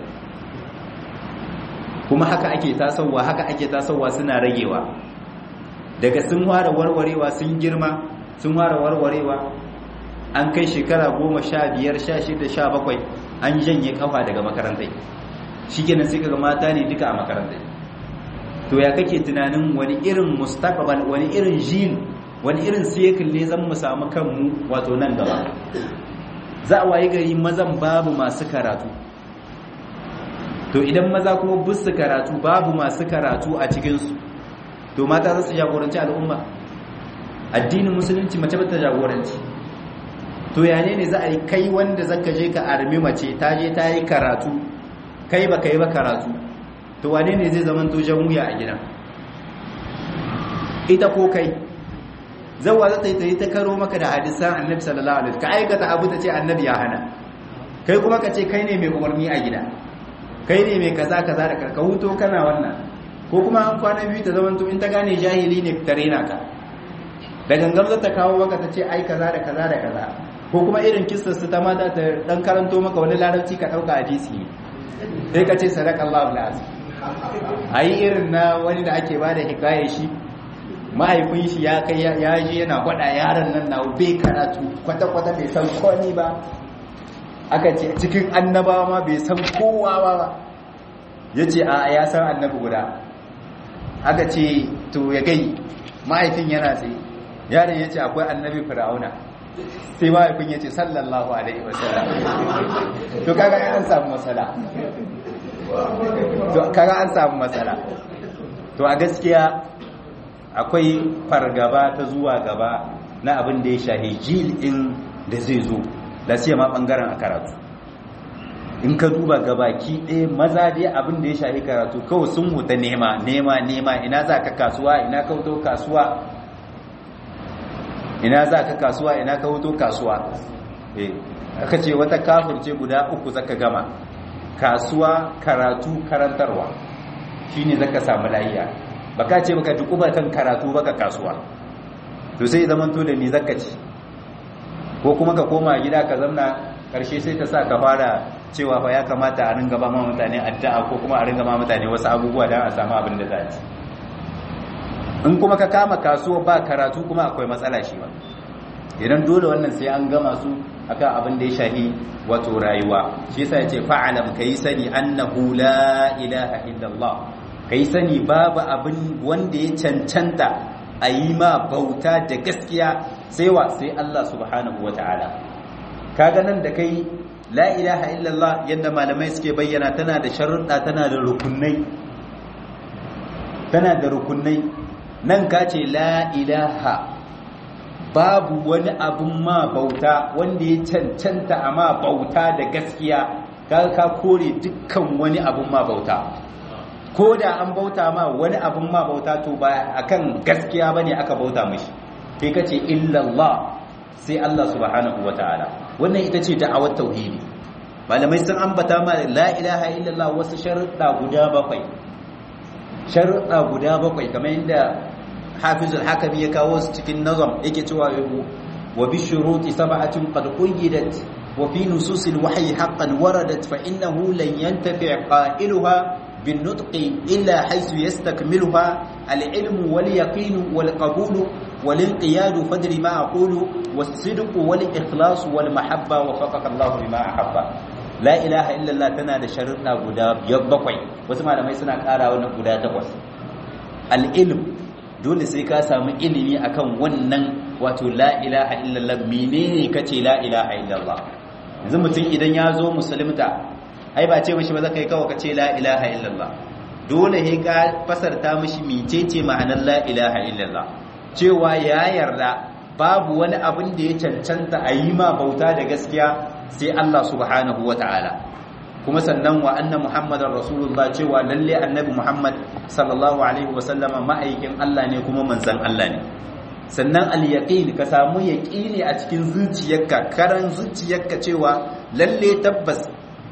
kuma haka ake tasowa haka ake tasowa suna ragewa daga sun fara warwarewa sun girma sun fara warwarewa an kai shekara goma sha biyar sha shida sha bakwai an janye kafa daga makarantai shi kenan sai kaga mata ne duka a makarantai to ya kake tunanin wani irin mustaqbal wani irin jin wani irin cycle ne zan mu samu kanmu wato nan gaba za a wayi gari mazan babu masu karatu to idan maza kuma busu karatu babu masu karatu a cikinsu to mata za su jagoranci al'umma addinin musulunci mace ba ta jagoranci to ya ne ne za a yi kai wanda zaka je ka armi mace ta je ta yi karatu kai ba kai ba karatu to wane ne zai zama to jan wuya a gidan ita ko kai zawa za ta yi ta yi ta karo maka da hadisan annabi sallallahu alaihi ka aikata abu ta ce annabi ya hana kai kuma ka ce kai ne mai umarni a gida kai ne mai kaza kaza da ka huto kana wannan ko kuma an kwana biyu ta zama to in ta gane jahili ne ta rena ka da gangan za ta kawo maka ta ce ai kaza da kaza da kaza ko kuma irin kissar su ta mata ta dan karanto maka wani larabci ka dauka hadisi ne sai ka ce sadaqallahu alazim ai irin na wani da ake bada hikayar shi mahaifin shi ya kai ya je yana gwada yaron nan na bai karatu kwata kwata bai san komai ba aka ce cikin annabawa ma bai san kowa ba yace a ya san annabi guda aka ce to ya gai mahaifin yana tsaye yaron ya ce akwai annabi fir'auna sai mahaifin ya ce sallallahu alaihi wasallam to kaga an samu matsala to kaga an samu matsala to a gaskiya akwai fargaba ta zuwa gaba na abin da ya shahi jil in da zai zo da siya ma bangaren a karatu in ka duba gabaki ɗaya maza dai abin da ya shahi karatu kawai sun huta nema nema nema ina za ka kasuwa ina ka wuto kasuwa ina za ka kasuwa ina ka wuto kasuwa eh aka ce wata kafirce guda uku zaka gama kasuwa karatu karantarwa shine zaka samu lafiya baka ce baka dukuba kan karatu baka kasuwa to sai zaman to da me zaka ci ko kuma ka koma gida ka zamna karshe sai ta sa ka fara cewa fa ya kamata a ringa ba ma mutane addu'a ko kuma a ringa ma mutane wasu abubuwa don a samu abin da za a ci in kuma ka kama kasuwa ba karatu kuma akwai matsala shi ba idan dole wannan sai an gama su akan abin da ya shahi wato rayuwa shi yasa yace fa'alam kai sani annahu la ilaha illallah kai sani babu abin wanda ya cancanta a yi ma bauta da gaskiya sai wa sai Allah subhanahu wataala kaga nan da kai la ilaha illallah yadda malamai suke bayyana tana da sharuɗa tana da rukunai tana da rukunai nan ka ce la ilaha babu wani abun ma bauta wanda ya cancanta a ma bauta da gaskiya ka ka kore dukkan wani abun ma bauta ko da an bauta ma wani abun ma bauta to ba akan gaskiya bane aka bauta mishi kai kace illallah sai Allah subhanahu wataala wannan ita ce da'awar tauhidi malamai sun ambata ma la ilaha illallah wasu sharuɗa guda bakwai sharuɗa guda bakwai kamar yadda hafizul hakami ya kawo su cikin nazam yake cewa wa bi shuruti sab'atin qad qayyidat wa fi nususil wahyi haqqan waradat fa innahu lan yantafi' qailuha بالنطق إلا حيث يستكملها العلم واليقين والقبول والانقياد فدر ما أقول والصدق والإخلاص والمحبة وفقك الله لما أحب لا إله إلا الله تنا da sharuɗa guda biyar bakwai wasu malamai suna ƙara wani guda takwas al-ilm dole sai ka samu ilimi akan wannan wato la ilaha illallah menene kace la ilaha illallah yanzu mutum idan ya zo musulunta ai ba ce mishi ba zaka yi kawai ka ce la ilaha illallah dole he ka fasarta mishi mecece ma'anar la ilaha illallah cewa ya yarda babu wani abin da ya cancanta a yi ma bauta da gaskiya sai Allah subhanahu wata'ala kuma sannan wa anna muhammadar rasulullah cewa lalle annabi muhammad sallallahu alaihi wasallama ma'aikin Allah ne kuma manzon Allah ne sannan al-yaqin ka samu yaqini a cikin zuciyarka karan zuciyarka cewa lalle tabbas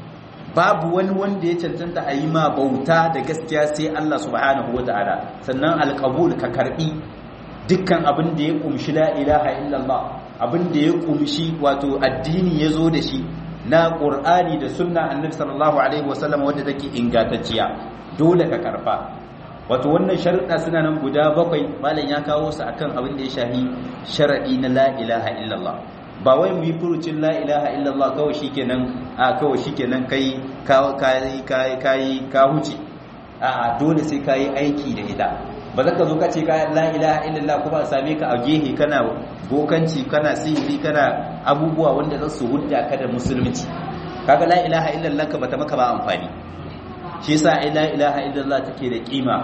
babu wani wanda ya cancanta a yi ma bauta da gaskiya sai Allah subhanahu wata'ala sannan alqabul ka karbi dukkan abin da ya kumshi la ilaha illallah abin da ya kumshi wato addini ya zo da shi na qur'ani da sunna annabi sallallahu alaihi wasallam wanda take ingantacciya dole ka karba wato wannan sharuɗa suna nan guda bakwai malam ya kawo su akan abin da ya shahi sharadi na la ilaha illallah ba wai mu yi furucin la ilaha illallah kawai shikenan a kawai shikenan kai kai kai kai ka huce a dole sai kai aiki da ita ba za ka zo ka ce ka la ilaha illallah kuma a same ka a gehe kana bokanci kana sihiri kana abubuwa wanda za su hudda ka da musulunci kaga la ilaha illallah ka bata maka ba amfani shi yasa ai la ilaha illallah take da kima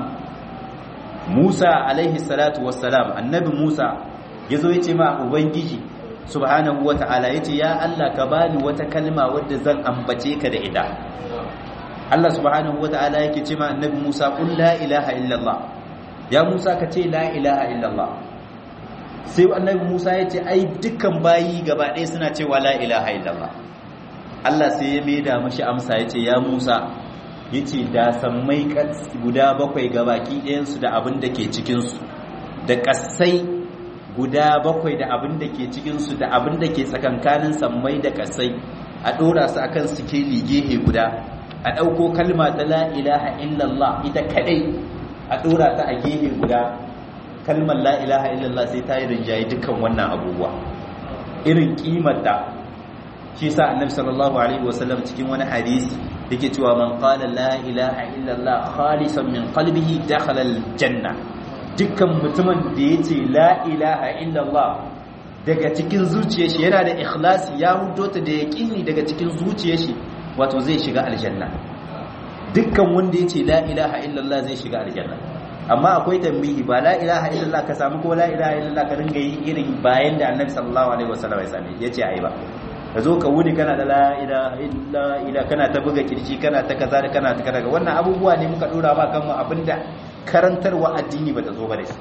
Musa alaihi salatu wassalam annabi Musa yazo yace ma ubangiji subhanahu wata'ala yace ya Allah ka bani wata kalma wadda zan ambace ka da ita Allah subhanahu wata'ala yake ce ma annabi Musa qul la ilaha illallah ya Musa ka ce la ilaha illallah sai annabi Musa yace ai dukkan bayi gaba ɗaya suna cewa la ilaha illallah Allah sai ya maida mashi amsa yace ya Musa yace da sammai guda bakwai gabaki ɗayan su da abin da ke cikin su da kasai guda bakwai da abin da ke cikinsu da abin da ke tsakankanin sammai da kasai a ɗora su akan sikeli gehe guda a ɗauko kalma ta la ilaha illallah ita kadai a ɗora ta a gehe guda kalmar la ilaha illallah sai ta yi rinjaye dukkan wannan abubuwa irin kimarta shi sa annabi sallallahu alaihi wasallam cikin wani hadisi yake cewa man qala la ilaha illallah khalisan min qalbihi dakhala aljanna dukkan mutumin da ya ce la ilaha illallah daga cikin zuciyar shi yana da ikhlasi ya hudo ta da yaqini daga cikin zuciyar shi wato zai shiga aljanna dukkan wanda ya ce la ilaha illallah zai shiga aljanna amma akwai tambihi ba la ilaha illallah ka samu ko la ilaha illallah ka ringa yi irin bayan da annabi sallallahu alaihi wasallam ya same ya ce ai ba ka zo ka wuni kana da la ilaha illa kana ta buga kirji kana ta kaza da kana ta kaza wannan abubuwa ne muka dora ba kanmu abinda karantarwa addini bata zo ba da shi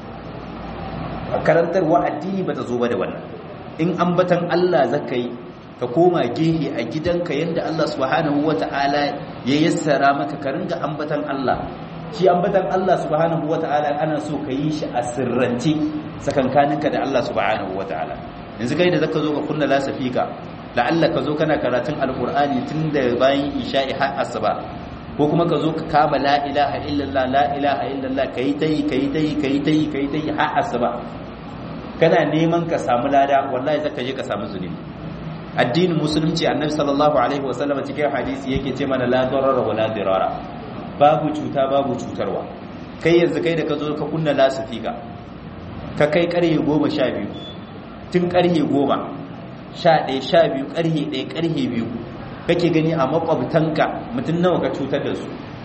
karantarwa addini bata zo ba da wannan in ambatan Allah zakai ka koma gehe a gidanka yanda Allah subhanahu wata'ala ya yassara maka ka ringa ambatan Allah shi ambatan Allah subhanahu wata'ala ana so ka yi shi a sirrance sakankaninka da Allah subhanahu wata'ala yanzu kai da zaka zo ka kunna lasafika la'alla ka zo kana karatun alqur'ani tun da bayan isha'i har asuba ko kuma ka zo ka kama la ilaha illallah la ilaha illallah kai tayi kai tayi kai tayi kai tayi har asuba kana neman ka samu lada wallahi zaka je ka samu zunubi addinin musulunci annabi sallallahu alaihi wasallam cikin hadisi yake ce mana la darara wala dirara babu cuta babu cutarwa kai yanzu kai da ka zo ka kunna lasifika ka kai karye goma sha biyu tun karye goma sha ɗaya sha biyu karye ɗaya karye biyu kake gani a makwabtanka mutum nawa ka cutar da su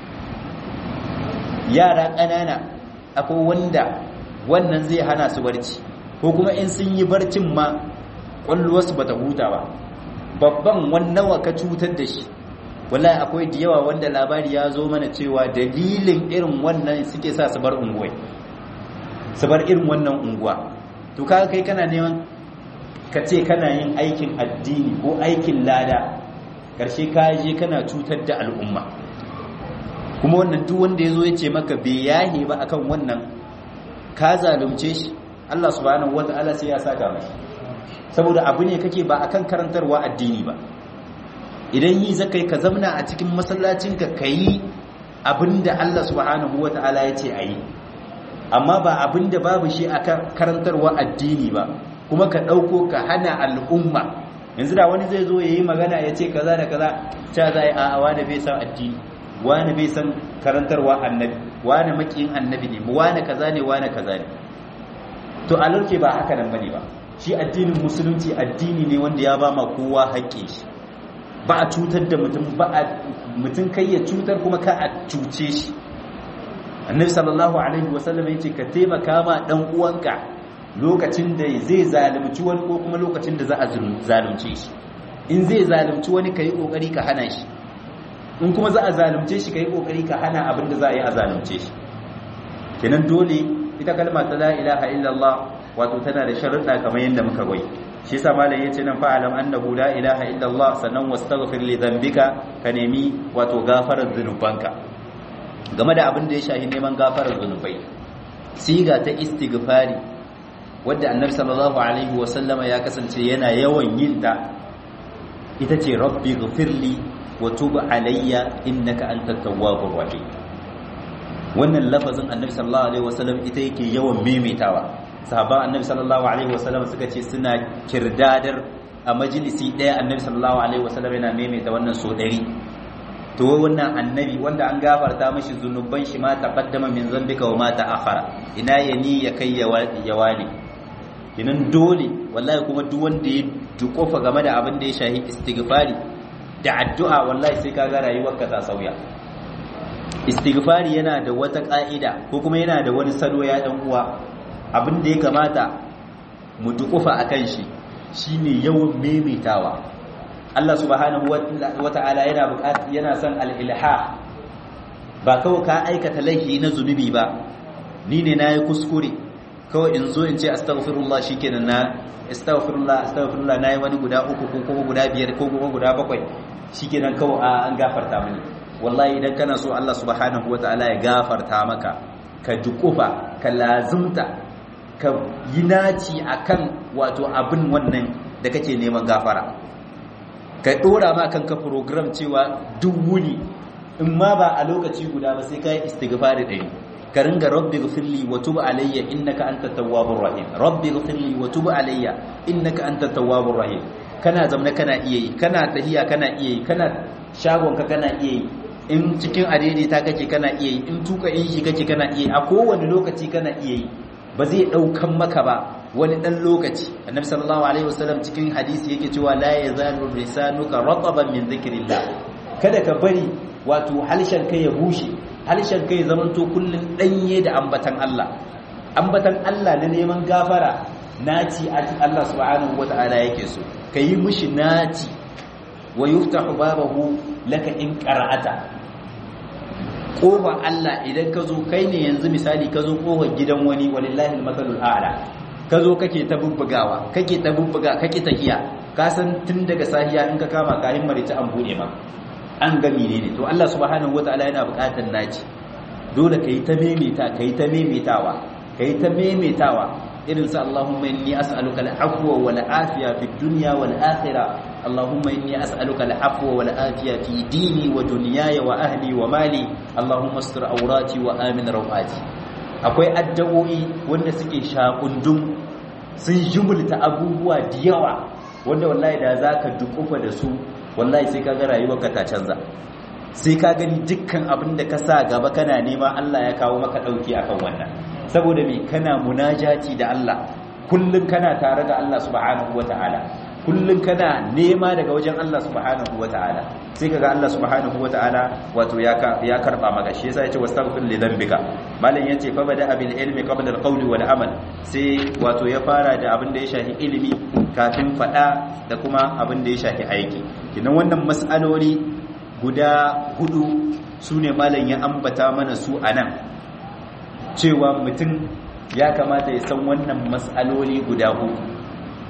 yara ƙanana akwai wanda wannan zai hana su barci ko kuma in sun yi barcin ma ƙwallowarsu ba ta huta ba babban wannawa ka cutar da shi wallahi akwai da yawa wanda labari ya zo mana cewa dalilin irin wannan suke sa su bar unguwai su bar irin wannan unguwa to kaga kai kana neman ka ce kana yin aikin addini ko aikin lada karshe ka je kana cutar da al'umma kuma wannan duk wanda ya zo ya ce maka bai yahe ba akan wannan ka zalunce shi Allah subhanahu wata'ala sai ya saka mai saboda abu ne kake ba akan karantarwa addini ba idan yi zakai ka zamna a cikin masallacinka ka yi abinda Allah subhanahu wata'ala ya ce a yi amma ba abinda babu shi a karantarwa addini ba kuma ka ɗauko ka hana al'umma yanzu da wani zai zo ya yi magana ya ce kaza da kaza ta za a yi a wani bai san addini wani bai san karantarwa annabi wani makiyin annabi ne wani kaza ne wani kaza ne to a lauke ba haka nan bane ba shi addinin musulunci addini ne wanda ya ba ma kowa haƙƙi shi ba a cutar da mutum ba a mutum kai ya cutar kuma ka a cuce shi annabi sallallahu alaihi wasallam yace ka taimaka ma dan uwanka lokacin da zai zalunci wani ko kuma lokacin da za a zalunce shi in zai zalunci wani kai kokari ka hana shi in kuma za a zalunce shi kai kokari ka hana abin da za a yi a zalunce shi kenan dole ita kalma ta la ilaha illallah wato tana da sharuɗa kamar yadda muka gwai shi yasa malam yace nan fa'alam annahu la ilaha illallah sannan wastaghfir li dhanbika ka nemi wato gafarar zunubanka game da abin da ya shahi neman gafarar zunubai siga ta istighfari wadda annabi sallallahu alaihi wasallama ya kasance yana yawan yin ta ita ce rabbi ghfirli wa tub alayya innaka antat tawwabur rahim wannan lafazin annabi sallallahu alaihi wasallam ita yake yawan maimaitawa sahaban annabi sallallahu alaihi wasallam suka ce suna kirdadar a majalisi daya annabi sallallahu alaihi wasallam yana maimaita wannan so dari to wannan annabi wanda an gafarta mashi zunuban shi ma taqaddama min zambika wa ma ta'akhara ina yani ya kai ya wani kinan dole wallahi kuma duk wanda ya dukofa game da abin da ya shahi istighfari da addu'a wallahi sai kaga rayuwarka ta sauya istighfari yana da wata ka'ida ko kuma yana da wani salo ya dan uwa abin da ya kamata mu dukufa akan shi shine yawan maimaitawa Allah subhanahu wata'ala yana buƙat yana son al-ilha ba kawai ka aikata laifi na zunubi ba ni ne nayi kuskure kawai in zo in ce astaghfirullah shikenan na astaghfirullah astaghfirullah nayi wani guda uku ko kuma guda biyar ko kuma guda bakwai shikenan kawai an gafarta mini wallahi idan kana so Allah subhanahu wata'ala ya gafarta maka ka dukufa ka lazumta ka yi naci akan wato abin wannan da kake neman gafara ka dora ma kanka program cewa duk wuni in ma ba a lokaci guda ba sai ka yi istighfari ɗari ka ringa rabbi ghfirli wa tub alayya innaka antat tawwabur rahim rabbi ghfirli wa tub alayya innaka antat tawwabur rahim kana zamna kana iya yi kana tahiya kana iya yi kana shagon ka kana iya yi in cikin adaidaita kake kana iya yi in tuka inji kake kana iya yi a kowane lokaci kana iya yi ba zai daukan maka ba wani dan lokaci annabi sallallahu alaihi wasallam cikin hadisi yake cewa la yazalu lisanuka rataban min dhikrillah kada ka bari wato halshen kai ya bushe halshen kai zamanto kullun danye da ambatan Allah ambatan Allah na neman gafara naci Allah subhanahu wataala yake so kayi mishi naci wa yuftahu babahu laka in qara'ata kofa Allah idan ka zo kai ne yanzu misali ka zo kofar gidan wani walillahi almathalul a'la ka zo kake ta bubbugawa kake ta bubbuga kake tahiya ka san tun daga sahiya in ka kama kayan marita an bude ma an ga menene to Allah subhanahu wataala yana buƙatar naci dole kai ta memeta kai ta memetawa kai ta memetawa irin sa Allahumma inni as'aluka al-afwa wal afiya fid dunya wal akhirah Allahumma inni as'aluka al-afwa wal afiya fi dini wa dunyaya wa ahli wa mali Allahumma astur awrati wa amin rawati akwai addu'o'i wanda suke shakundum sun jumulta abubuwa da yawa wanda wallahi da zaka dukufa da su wallahi sai kaga rayuwarka ta canza sai ka gani dukkan abin da ka sa gaba kana nema Allah ya kawo maka dauki akan wannan saboda me kana munajati da Allah kullun kana tare da Allah subhanahu wataala kullun kana nema daga wajen Allah subhanahu wataala sai kaga Allah subhanahu wataala wato ya ya karba maka shi yasa yace wastaghfir li dhanbika malam yace fa bada bil ilmi qabla al qawli wal amal sai wato ya fara da abin da ya shafi ilimi kafin fada da kuma abin da ya shafi aiki kinan wannan mas'aloli guda hudu sune malam ya ambata mana su anan cewa mutum ya kamata ya san wannan mas'aloli guda hudu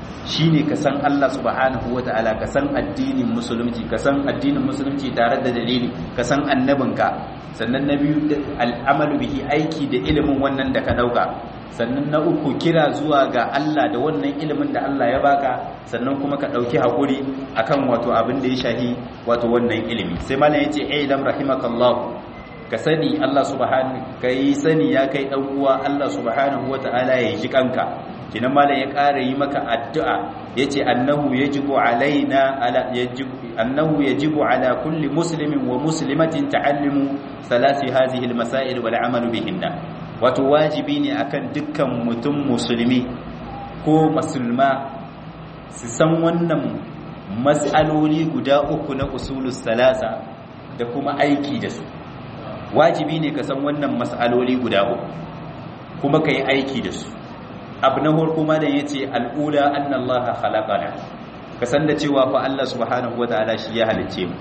shine ka san Allah subhanahu wataala ka san addinin musulunci ka san addinin musulunci tare da dalili ka san annabinka sannan na biyu al'amalu bihi aiki da ilimin wannan da ka dauka sannan na uku kira zuwa ga Allah da wannan ilimin da Allah ya baka sannan kuma ka dauki hakuri akan wato abin da ya shahi wato wannan ilimi sai malam yace ai lam rahimakallahu ka sani Allah subhanahu kai sani ya kai dan uwa Allah subhanahu wataala ya ji kanka kinan malam ya ƙara yi maka addu'a yace annahu yajibu alaina ala yajibu annahu yajibu ala kulli muslimin wa muslimatin ta'allumu salasi hadhihi almasail wal amalu bihinna wato wajibi ne akan dukkan mutum musulmi ko musulma su san wannan mas'aloli guda uku na usulus salasa da kuma aiki da su wajibi ne ka san wannan mas'aloli guda uku kuma ka yi aiki da su abu na farko ma da yace al'ula annallaha khalaqana ka san da cewa fa Allah subhanahu wataala shi ya halicce mu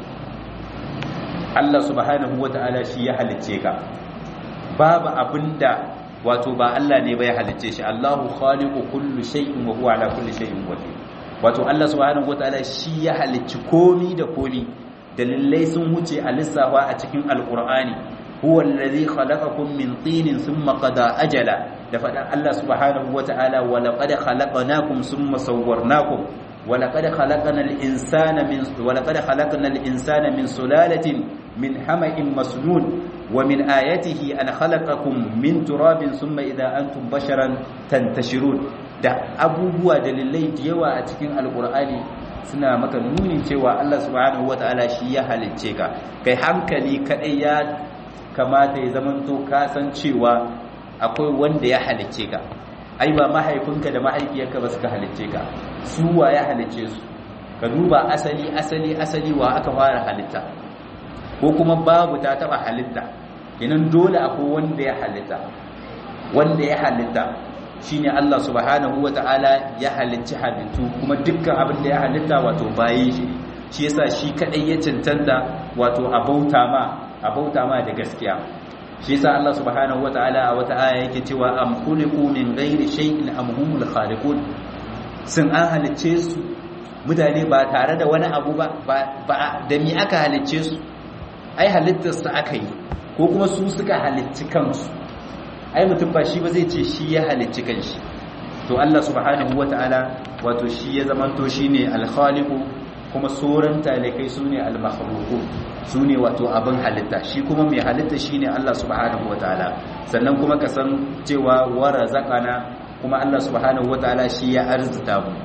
Allah subhanahu wataala shi ya halicce ka babu abinda wato ba Allah ne ba ya halicce shi Allahu khaliqu kulli shay'in wa huwa ala kulli shay'in wakil wato Allah subhanahu wataala shi ya halicci komi da komi dalilai sun wuce a lissafa a cikin alqur'ani huwa alladhi khalaqakum min tinin thumma qada ajala da faɗan Allah subhanahu wata'ala wa laqad khalaqnakum thumma sawwarnakum wa laqad khalaqna al-insana min wa laqad khalaqna al-insana min sulalatin min hama'in masnun wa min ayatihi an khalaqakum min turabin thumma idha antum basharan tantashirun da abubuwa dalilai da yawa a cikin alqur'ani suna maka nunin cewa Allah subhanahu wata'ala shi ya halicce ka kai hankali kadai ya kamata ya zamanto ka san cewa akwai wanda ya halicce ka ai ba mahaifinka da mahaifiyarka ba suka halicce ka su wa ya halicce su ka duba asali asali asali wa aka fara halitta ko kuma babu ta taba halitta kinan dole akwai wanda ya halitta wanda ya halitta shine Allah subhanahu wataala ya halicci halittu kuma dukkan abin da ya halitta wato bayin shi shi yasa shi kadai ya cancanta wato abauta ma abauta ma da gaskiya shi yasa Allah subhanahu wataala a wata aya yake cewa am khuliqu min ghairi shay'in am humul khaliqun sun an halicce su mutane ba tare da wani abu ba ba da mi aka halicce su ai halittar su aka yi ko kuma su suka halicci kansu ai mutum ba shi ba zai ce shi ya halicci kanshi to Allah subhanahu wataala wato shi ya zamanto shine al-khaliqu kuma sauran talikai su ne al-makhluqun su ne wato abin halitta shi kuma mai halitta shi ne Allah subhanahu wa ta'ala sannan kuma ka san cewa wara zakana kuma Allah subhanahu wa ta'ala shi ya arzita mu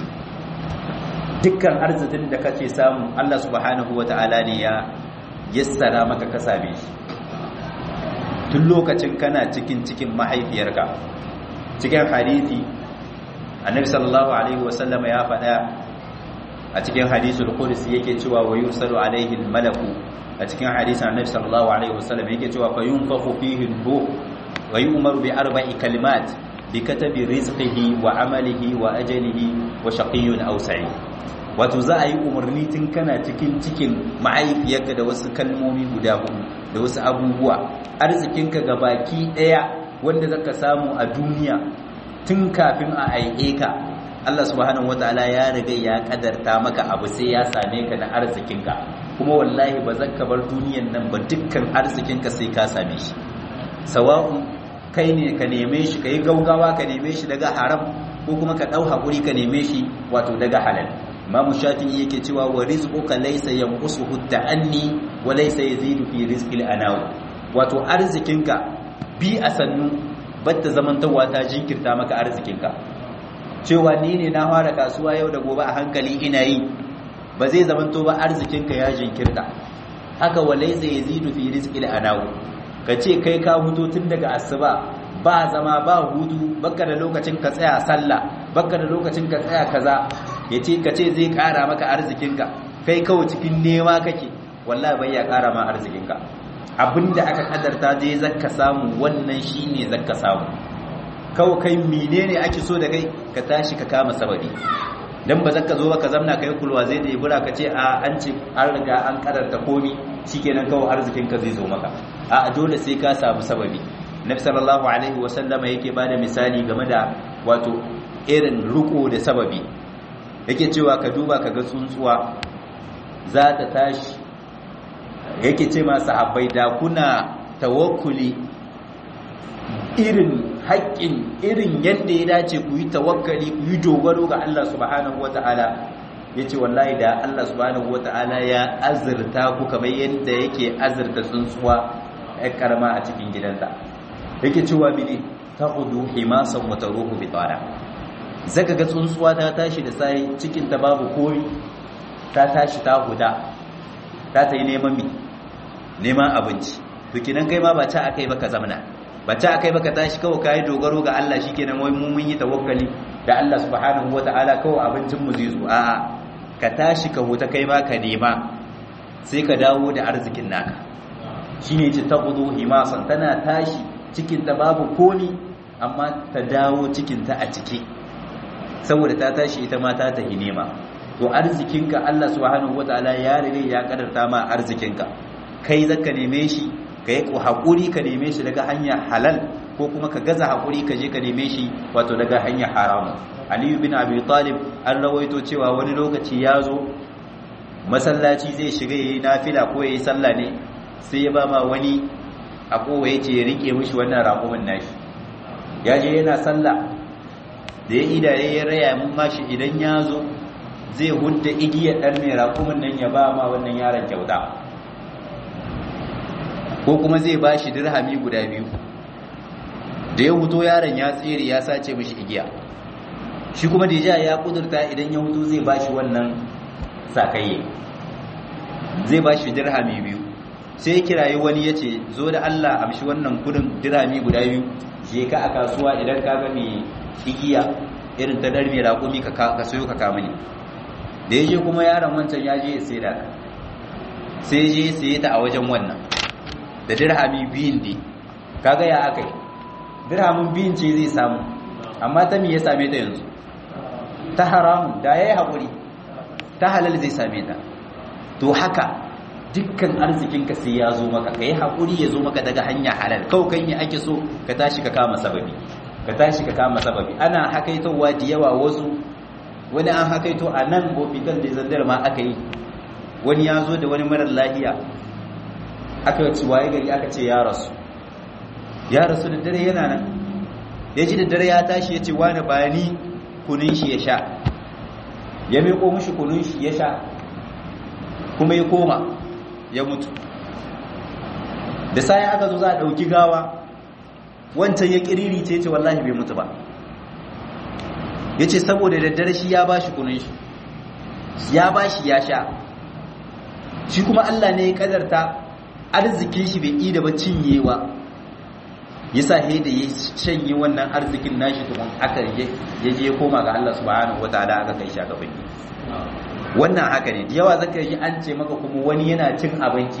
dukkan arzikin da kace samu Allah subhanahu wa ta'ala ne ya yassara maka ka same shi tun lokacin kana cikin cikin mahaifiyarka cikin hadisi annabi sallallahu alaihi wasallam ya faɗa a cikin hadisul qudsi yake cewa wa yursalu alaihi malaku a cikin hadisin annabi sallallahu alaihi wasallam yake cewa fa yunfakhu fihi ruh wa yu'maru bi arba'i kalimat bi katabi rizqihi wa amalihi wa ajalihi wa shaqiyyun aw sa'id wato za a yi umarni tun kana cikin cikin mahaifiyarka da wasu kalmomi guda hudu da wasu abubuwa arzikinka ga baki daya wanda zaka samu a duniya tun kafin a aike ka Allah subhanahu wataala ya riga ya kadarta maka abu sai ya same ka da arzikinka kuma wallahi ba zaka bar duniyan nan ba dukkan arzikinka sai ka same shi sawa'un kai ne ka neme shi kai gaugawa ka neme shi daga haram ko kuma ka dau hakuri ka neme shi wato daga halal Imam Shafi'i yake cewa wa rizquka laysa yanqusuhu ta'anni wa laysa yazidu fi rizqil anaw wato arzikinka bi a sannu batta zamantawa ta jinkirta maka arzikinka cewa ni ne na fara kasuwa yau da gobe a hankali ina yi ba zai zamanto ba arzikinka ya jinkirta haka walai zai yazidu fi rizqil anaw ka ce kai ka hutu tun daga asuba ba zama ba hutu baka da lokacin ka tsaya sallah baka da lokacin ka tsaya kaza yace ka ce zai kara maka arzikinka kai kawai cikin nema kake wallahi bai ya kara ma arzikinka abinda aka kadarta zai zakka samu wannan shine zakka samu kawai kai menene ake so da kai ka tashi ka kama sababi dan ba zaka zo ba ka zamna kai kulwa zai da ibura ka ce a an ce an riga an kadarta komi shikenan kawai arzikin ka zai zo maka a dole sai ka samu sababi nabi sallallahu alaihi wa sallama yake bada misali game da wato irin riko da sababi yake cewa ka duba ka ga tsuntsuwa za ta tashi yake ce masu abai da kuna tawakkuli irin haƙƙin irin yadda ya dace ku yi tawakkali ku yi dogaro ga Allah subhanahu wata'ala ya ce wallahi da Allah subhanahu wata'ala ya azurta ku kamar yadda yake azurta tsuntsuwa ya karama a cikin gidansa yake cewa mini ta hudu himasan wata ruhu bitara zaka ga tsuntsuwa ta tashi da sai cikin ta babu koyi ta tashi ta huda ta ta yi neman mi neman abinci to kinan kai ma ba ta akai baka zamana ba ta akai baka tashi kawai kai dogaro ga Allah shikenan wai mu mun yi tawakkali da Allah subhanahu wataala kawai abincin mu zai zo a'a ka tashi ka huta kai ma ka nema sai ka dawo da arzikin naka shine ce taqudu himasan tana tashi cikin ta babu komi amma ta dawo cikin ta a ciki saboda ta tashi ita ma ta tahi nema to arzikinka Allah subhanahu wataala ya rige ya kadarta ma arzikinka kai zaka neme shi kai ku hakuri ka neme shi daga hanya halal ko kuma ka gaza hakuri ka je ka neme shi wato daga hanya haramu Ali bin Abi Talib an rawaito cewa wani lokaci ya zo masallaci zai shiga yayi nafila ko yayi sallah ne sai ya ba ma wani a kowa yace ya rike mishi wannan raƙumin nashi ya je yana sallah da ya idaye ya raya mun mashi idan ya zo zai hudda igiyar ɗan mai raƙumin nan ya ba ma wannan yaron kyauta ko kuma zai ba shi dirhami guda biyu da ya huto yaron ya tsere ya sace mishi igiya shi kuma da ya kudurta idan ya huto zai ba shi wannan sakayye zai ba shi dirhami biyu sai kirayi wani ya ce zo da Allah amshi wannan kudin dirhami guda biyu je ka a kasuwa idan ka ga mai igiya irin ta dar mai raƙumi ka sayo ka kama ne da ya je kuma yaron wancan ya je ya sai da sai je sai ta a wajen wannan da dirhami biyun ne kaga ya aka yi dirhamin biyun ce zai samu amma ta me ya same ta yanzu ta haramun da ya yi haƙuri ta halal zai same ta to haka dukkan arzikinka sai ya zo maka ka yi haƙuri ya zo maka daga hanya halal kawai kan yi ake so ka tashi ka kama sababi ka tashi ka kama sababi ana hakaitowa da yawa wasu wani an hakaito a nan hospital da zandar ma aka yi wani ya zo da wani marar lahiya aka ci waye gari aka ce ya rasu ya rasu da dare yana nan ya ji da dare ya tashi ya ce wani bayani kunin shi ya sha ya meko mushi kunin shi ya sha kuma ya koma ya mutu da sai aka zo za a ɗauki gawa wancan ya kiriri ce ce wallahi bai mutu ba ya ce saboda daddare shi ya bashi kunun shi ya bashi ya sha shi kuma Allah ne ya kadarta arzikin shi bai ida ba cinyewa ya sa he da ya shanye wannan arzikin nashi tukun aka ya je koma ga Allah subhanahu wataala aka kai shi aka bai wannan haka ne da yawa zaka yi an ce maka kuma wani yana cin abinci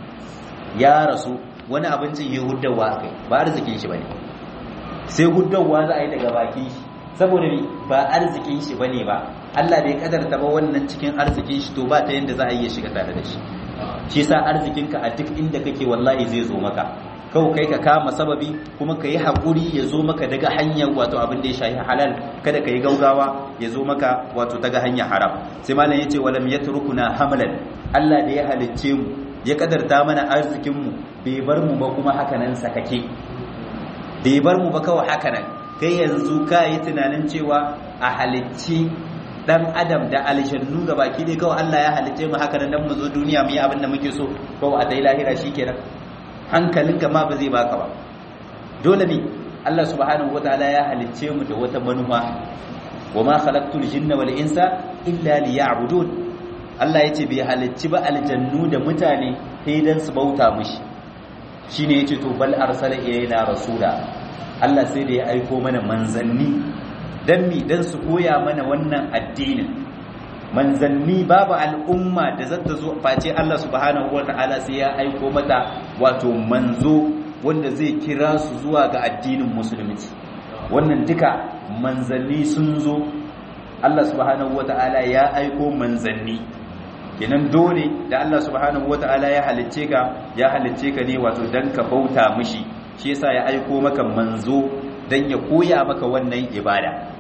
ya rasu wani abincin ya huddawa kai ba arzikin shi bane sai huddawa za a yi daga bakin shi saboda ba arzikin shi bane ba Allah bai kadarta ba wannan cikin arzikin shi to ba ta yanda za a iya shiga tare da shi shi sa arzikinka a duk inda kake wallahi zai zo maka kawai kai ka kama sababi kuma ka yi haƙuri ya zo maka daga hanyar wato abin da ya shahi halal kada ka yi gaugawa ya zo maka wato daga hanyar haram sai malam ya ce walam ya turkuna hamlan Allah da ya halicce mu ya kadarta mana arzikinmu bai bar mu ba kuma hakanan sakake bai bar mu ba kawai hakanan kai yanzu ka yi tunanin cewa a halicci dan adam da aljannu ga baki dai kawai Allah ya halicce mu hakanan dan mu zo duniya mu yi abin da muke so kawai a dai lahira shikenan hankalinka ma ba zai baka ba dole ne Allah subhanahu wataala ya halicce mu da wata manufa wa ma khalaqtul jinna wal insa illa liya'budun Allah yace bai halicci ba aljannu da mutane sai dan su bauta mishi shine yace to bal arsala ilayna rasula Allah sai da ya aiko mana manzanni dan mi dan su koya mana wannan addinin manzanni babu al'umma da zata zo face Allah subhanahu wata'ala sai ya aiko mata wato manzo wanda zai kira su zuwa ga addinin musulunci wannan duka manzanni sun zo Allah subhanahu wata'ala ya aiko manzanni kenan dole da Allah subhanahu wata'ala ya halicce ka ya halicce ka ne wato dan ka bauta mishi shi yasa ya aiko maka manzo dan ya koya maka wannan ibada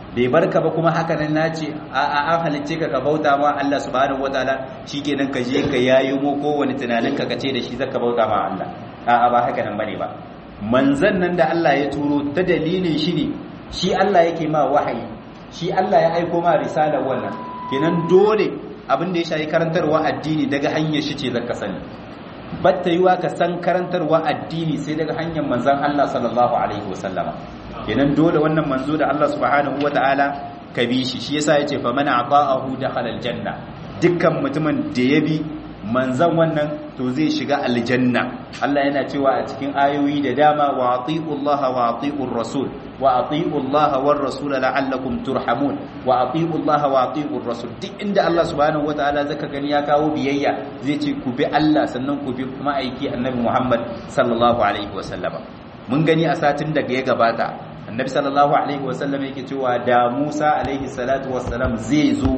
bai barka ba kuma haka nan nace a an halicce ka ka bauta ma Allah subhanahu wataala shikenan ka je ka yayi mu kowane tunanin ka kace da shi zaka bauta ma Allah a ba haka nan bane ba manzan nan da Allah ya turo ta dalilin shi ne shi Allah yake ma wahayi shi Allah ya aiko ma risalar wannan kenan dole abin da ya shayi karantarwa addini daga hanyar shi ce zaka sani batta yiwa ka san karantarwa addini sai daga hanyar manzan Allah sallallahu alaihi wasallama kenan dole wannan manzo da Allah subhanahu wataala ka bi shi shi yasa yace fa man ata'ahu dakhala aljanna dukkan mutumin da ya bi manzan wannan to zai shiga aljanna Allah yana cewa a cikin ayoyi da dama wa atiullaha wa atiur rasul wa atiullaha war rasul la'allakum turhamun wa atiullaha wa atiur rasul duk inda Allah subhanahu wataala zaka gani ya kawo biyayya zai ce ku bi Allah sannan ku bi kuma aiki annabi Muhammad sallallahu alaihi wasallama mun gani a satin da ya gabata annabi sallallahu alaihi wasallam yake cewa da Musa alaihi salatu wassalam zai zo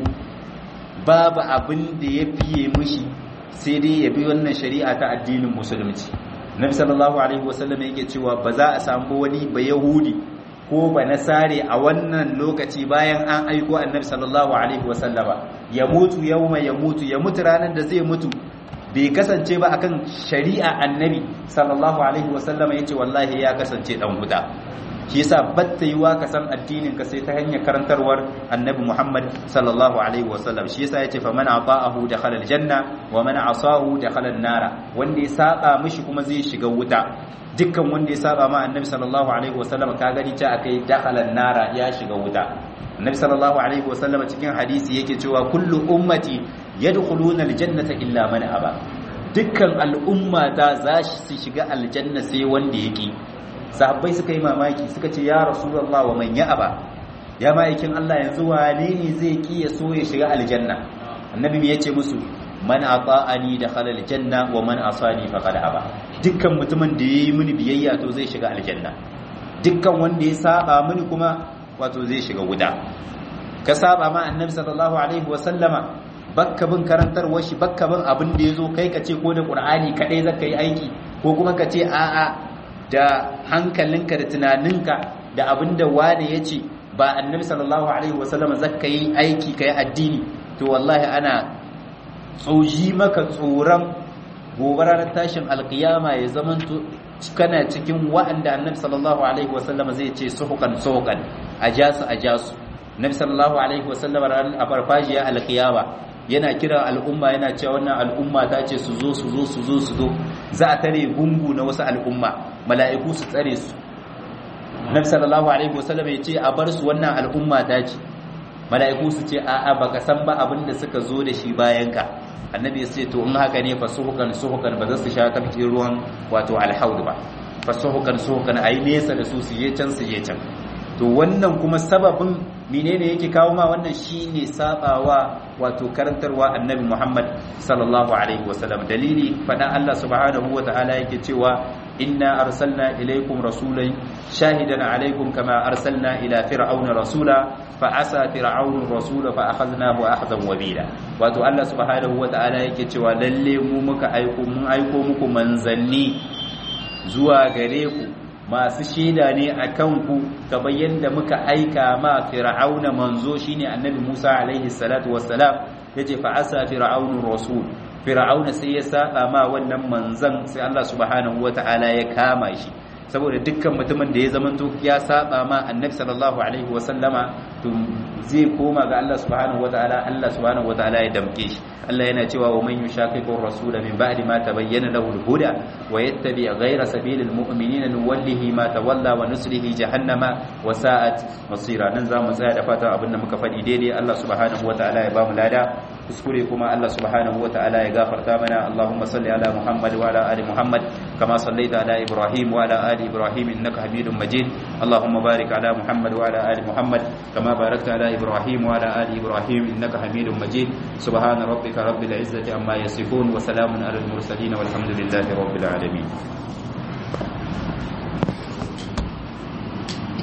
babu abin da ya fiye mushi sai dai ya bi wannan shari'a ta addinin musulunci nabi sallallahu alaihi wasallam yake cewa ba za a samu wani ba yahudi ko ba nasare a wannan lokaci bayan an aiko annabi sallallahu alaihi wasallama ya mutu yauma ya mutu ya mutu ranar da zai mutu bai kasance ba akan shari'a annabi sallallahu alaihi wasallama yace wallahi ya kasance dan huda shi yasa batta yiwa ka san addinin ka sai ta hanyar karantarwar annabi Muhammad sallallahu alaihi wasallam shi yasa yace fa man ata'ahu dakhala aljanna wa man asahu dakhala an-nara wanda ya saba mishi kuma zai shiga wuta dukkan wanda ya saba ma annabi sallallahu alaihi wasallam ka gani ta akai dakhala an-nara ya shiga wuta annabi sallallahu alaihi wasallam cikin hadisi yake cewa kullu ummati yadkhuluna aljannata illa man aba dukkan al'umma ta za su shiga aljanna sai wanda yake sahabbai suka yi mamaki suka ce ya rasulullah wa man aba ya ma'aikin Allah yanzu wane ne zai ki ya so ya shiga aljanna annabi me yace musu man ata'ani dakhala aljanna wa man asani faqad aba dukkan mutumin da yayi mini biyayya to zai shiga aljanna dukkan wanda ya saba mini kuma wato zai shiga wuta ka saba ma annabi sallallahu alaihi wa sallama bakka bin karantarwar shi bakka bin abin da yazo kai ka ce ko da qur'ani kadai zaka yi aiki ko kuma ka ce a'a da hankalinka da tunaninka da abin da wane ya ce ba annabi sallallahu alaihi wasallam zaka yi aiki ka yi addini to wallahi ana tsoji maka tsoron gobe ranar tashin alkiyama ya zamanto kana cikin wa'anda annabi sallallahu alaihi wasallam zai ce suhukan suhukan a jasu a jasu annabi sallallahu alaihi wasallam ranar a farfajiya alkiyama yana kira al'umma yana cewa wannan al'umma ta ce su zo su zo su zo su zo za a tare gungu na wasu al'umma mala'iku su tsare su nabi sallallahu alaihi wasallam ya ce a bar su wannan al'umma ta ce mala'iku su ce a'a baka san ba abin da suka zo da shi bayan ka annabi ya ce to in haka ne fa suhukan suhukan ba za su sha tafkin ruwan wato alhaud ba fa suhukan suhukan ayi nesa da su su je can su je can to wannan kuma sababin menene yake kawo ma wannan shine sabawa wato karantarwa annabi Muhammad sallallahu alaihi wasallam dalili fada Allah subhanahu wataala yake cewa inna arsalna ilaykum rasulan shahidan alaikum kama arsalna ila fir'auna rasula fa asa fir'aunu rasula fa akhadnahu akhdan wabila wato Allah subhanahu wataala yake cewa lalle mu muka aiko mun aiko muku manzanni zuwa gare ku masu shaida ne a kanku kamar yadda muka aika ma fir'auna manzo shine annabi Musa alaihi salatu wassalam yace fa asa fir'aunu rasul fir'auna sai ya saba ma wannan manzan sai Allah subhanahu wataala ya kama shi saboda dukkan mutumin da ya zamanto ya saba ma annabi sallallahu alaihi wasallama to zai koma ga Allah subhanahu wataala Allah subhanahu wataala ya damke shi Allah yana cewa wa man yushaqiqur rasula min ba'di ma tabayyana lahu al-huda wa yattabi ghayra sabilil mu'minina nuwallihi ma tawalla wa nuslihi jahannama wa sa'at masira nan zamu tsaya da fatan abinda muka faɗi daidai Allah subhanahu wataala ya bamu lada kuskure kuma Allah subhanahu wataala ya gafarta mana Allahumma salli ala Muhammad wa ala ali Muhammad kama sallaita ala Ibrahim wa ala ali Ibrahim innaka Hamidum Majid Allahumma barik ala Muhammad wa ala ali Muhammad kama barakta ala Ibrahim wa ala ali Ibrahim innaka Hamidum Majid subhana rabbika rabbil izzati amma yasifun wa salamun ala al mursalin walhamdulillahi rabbil alamin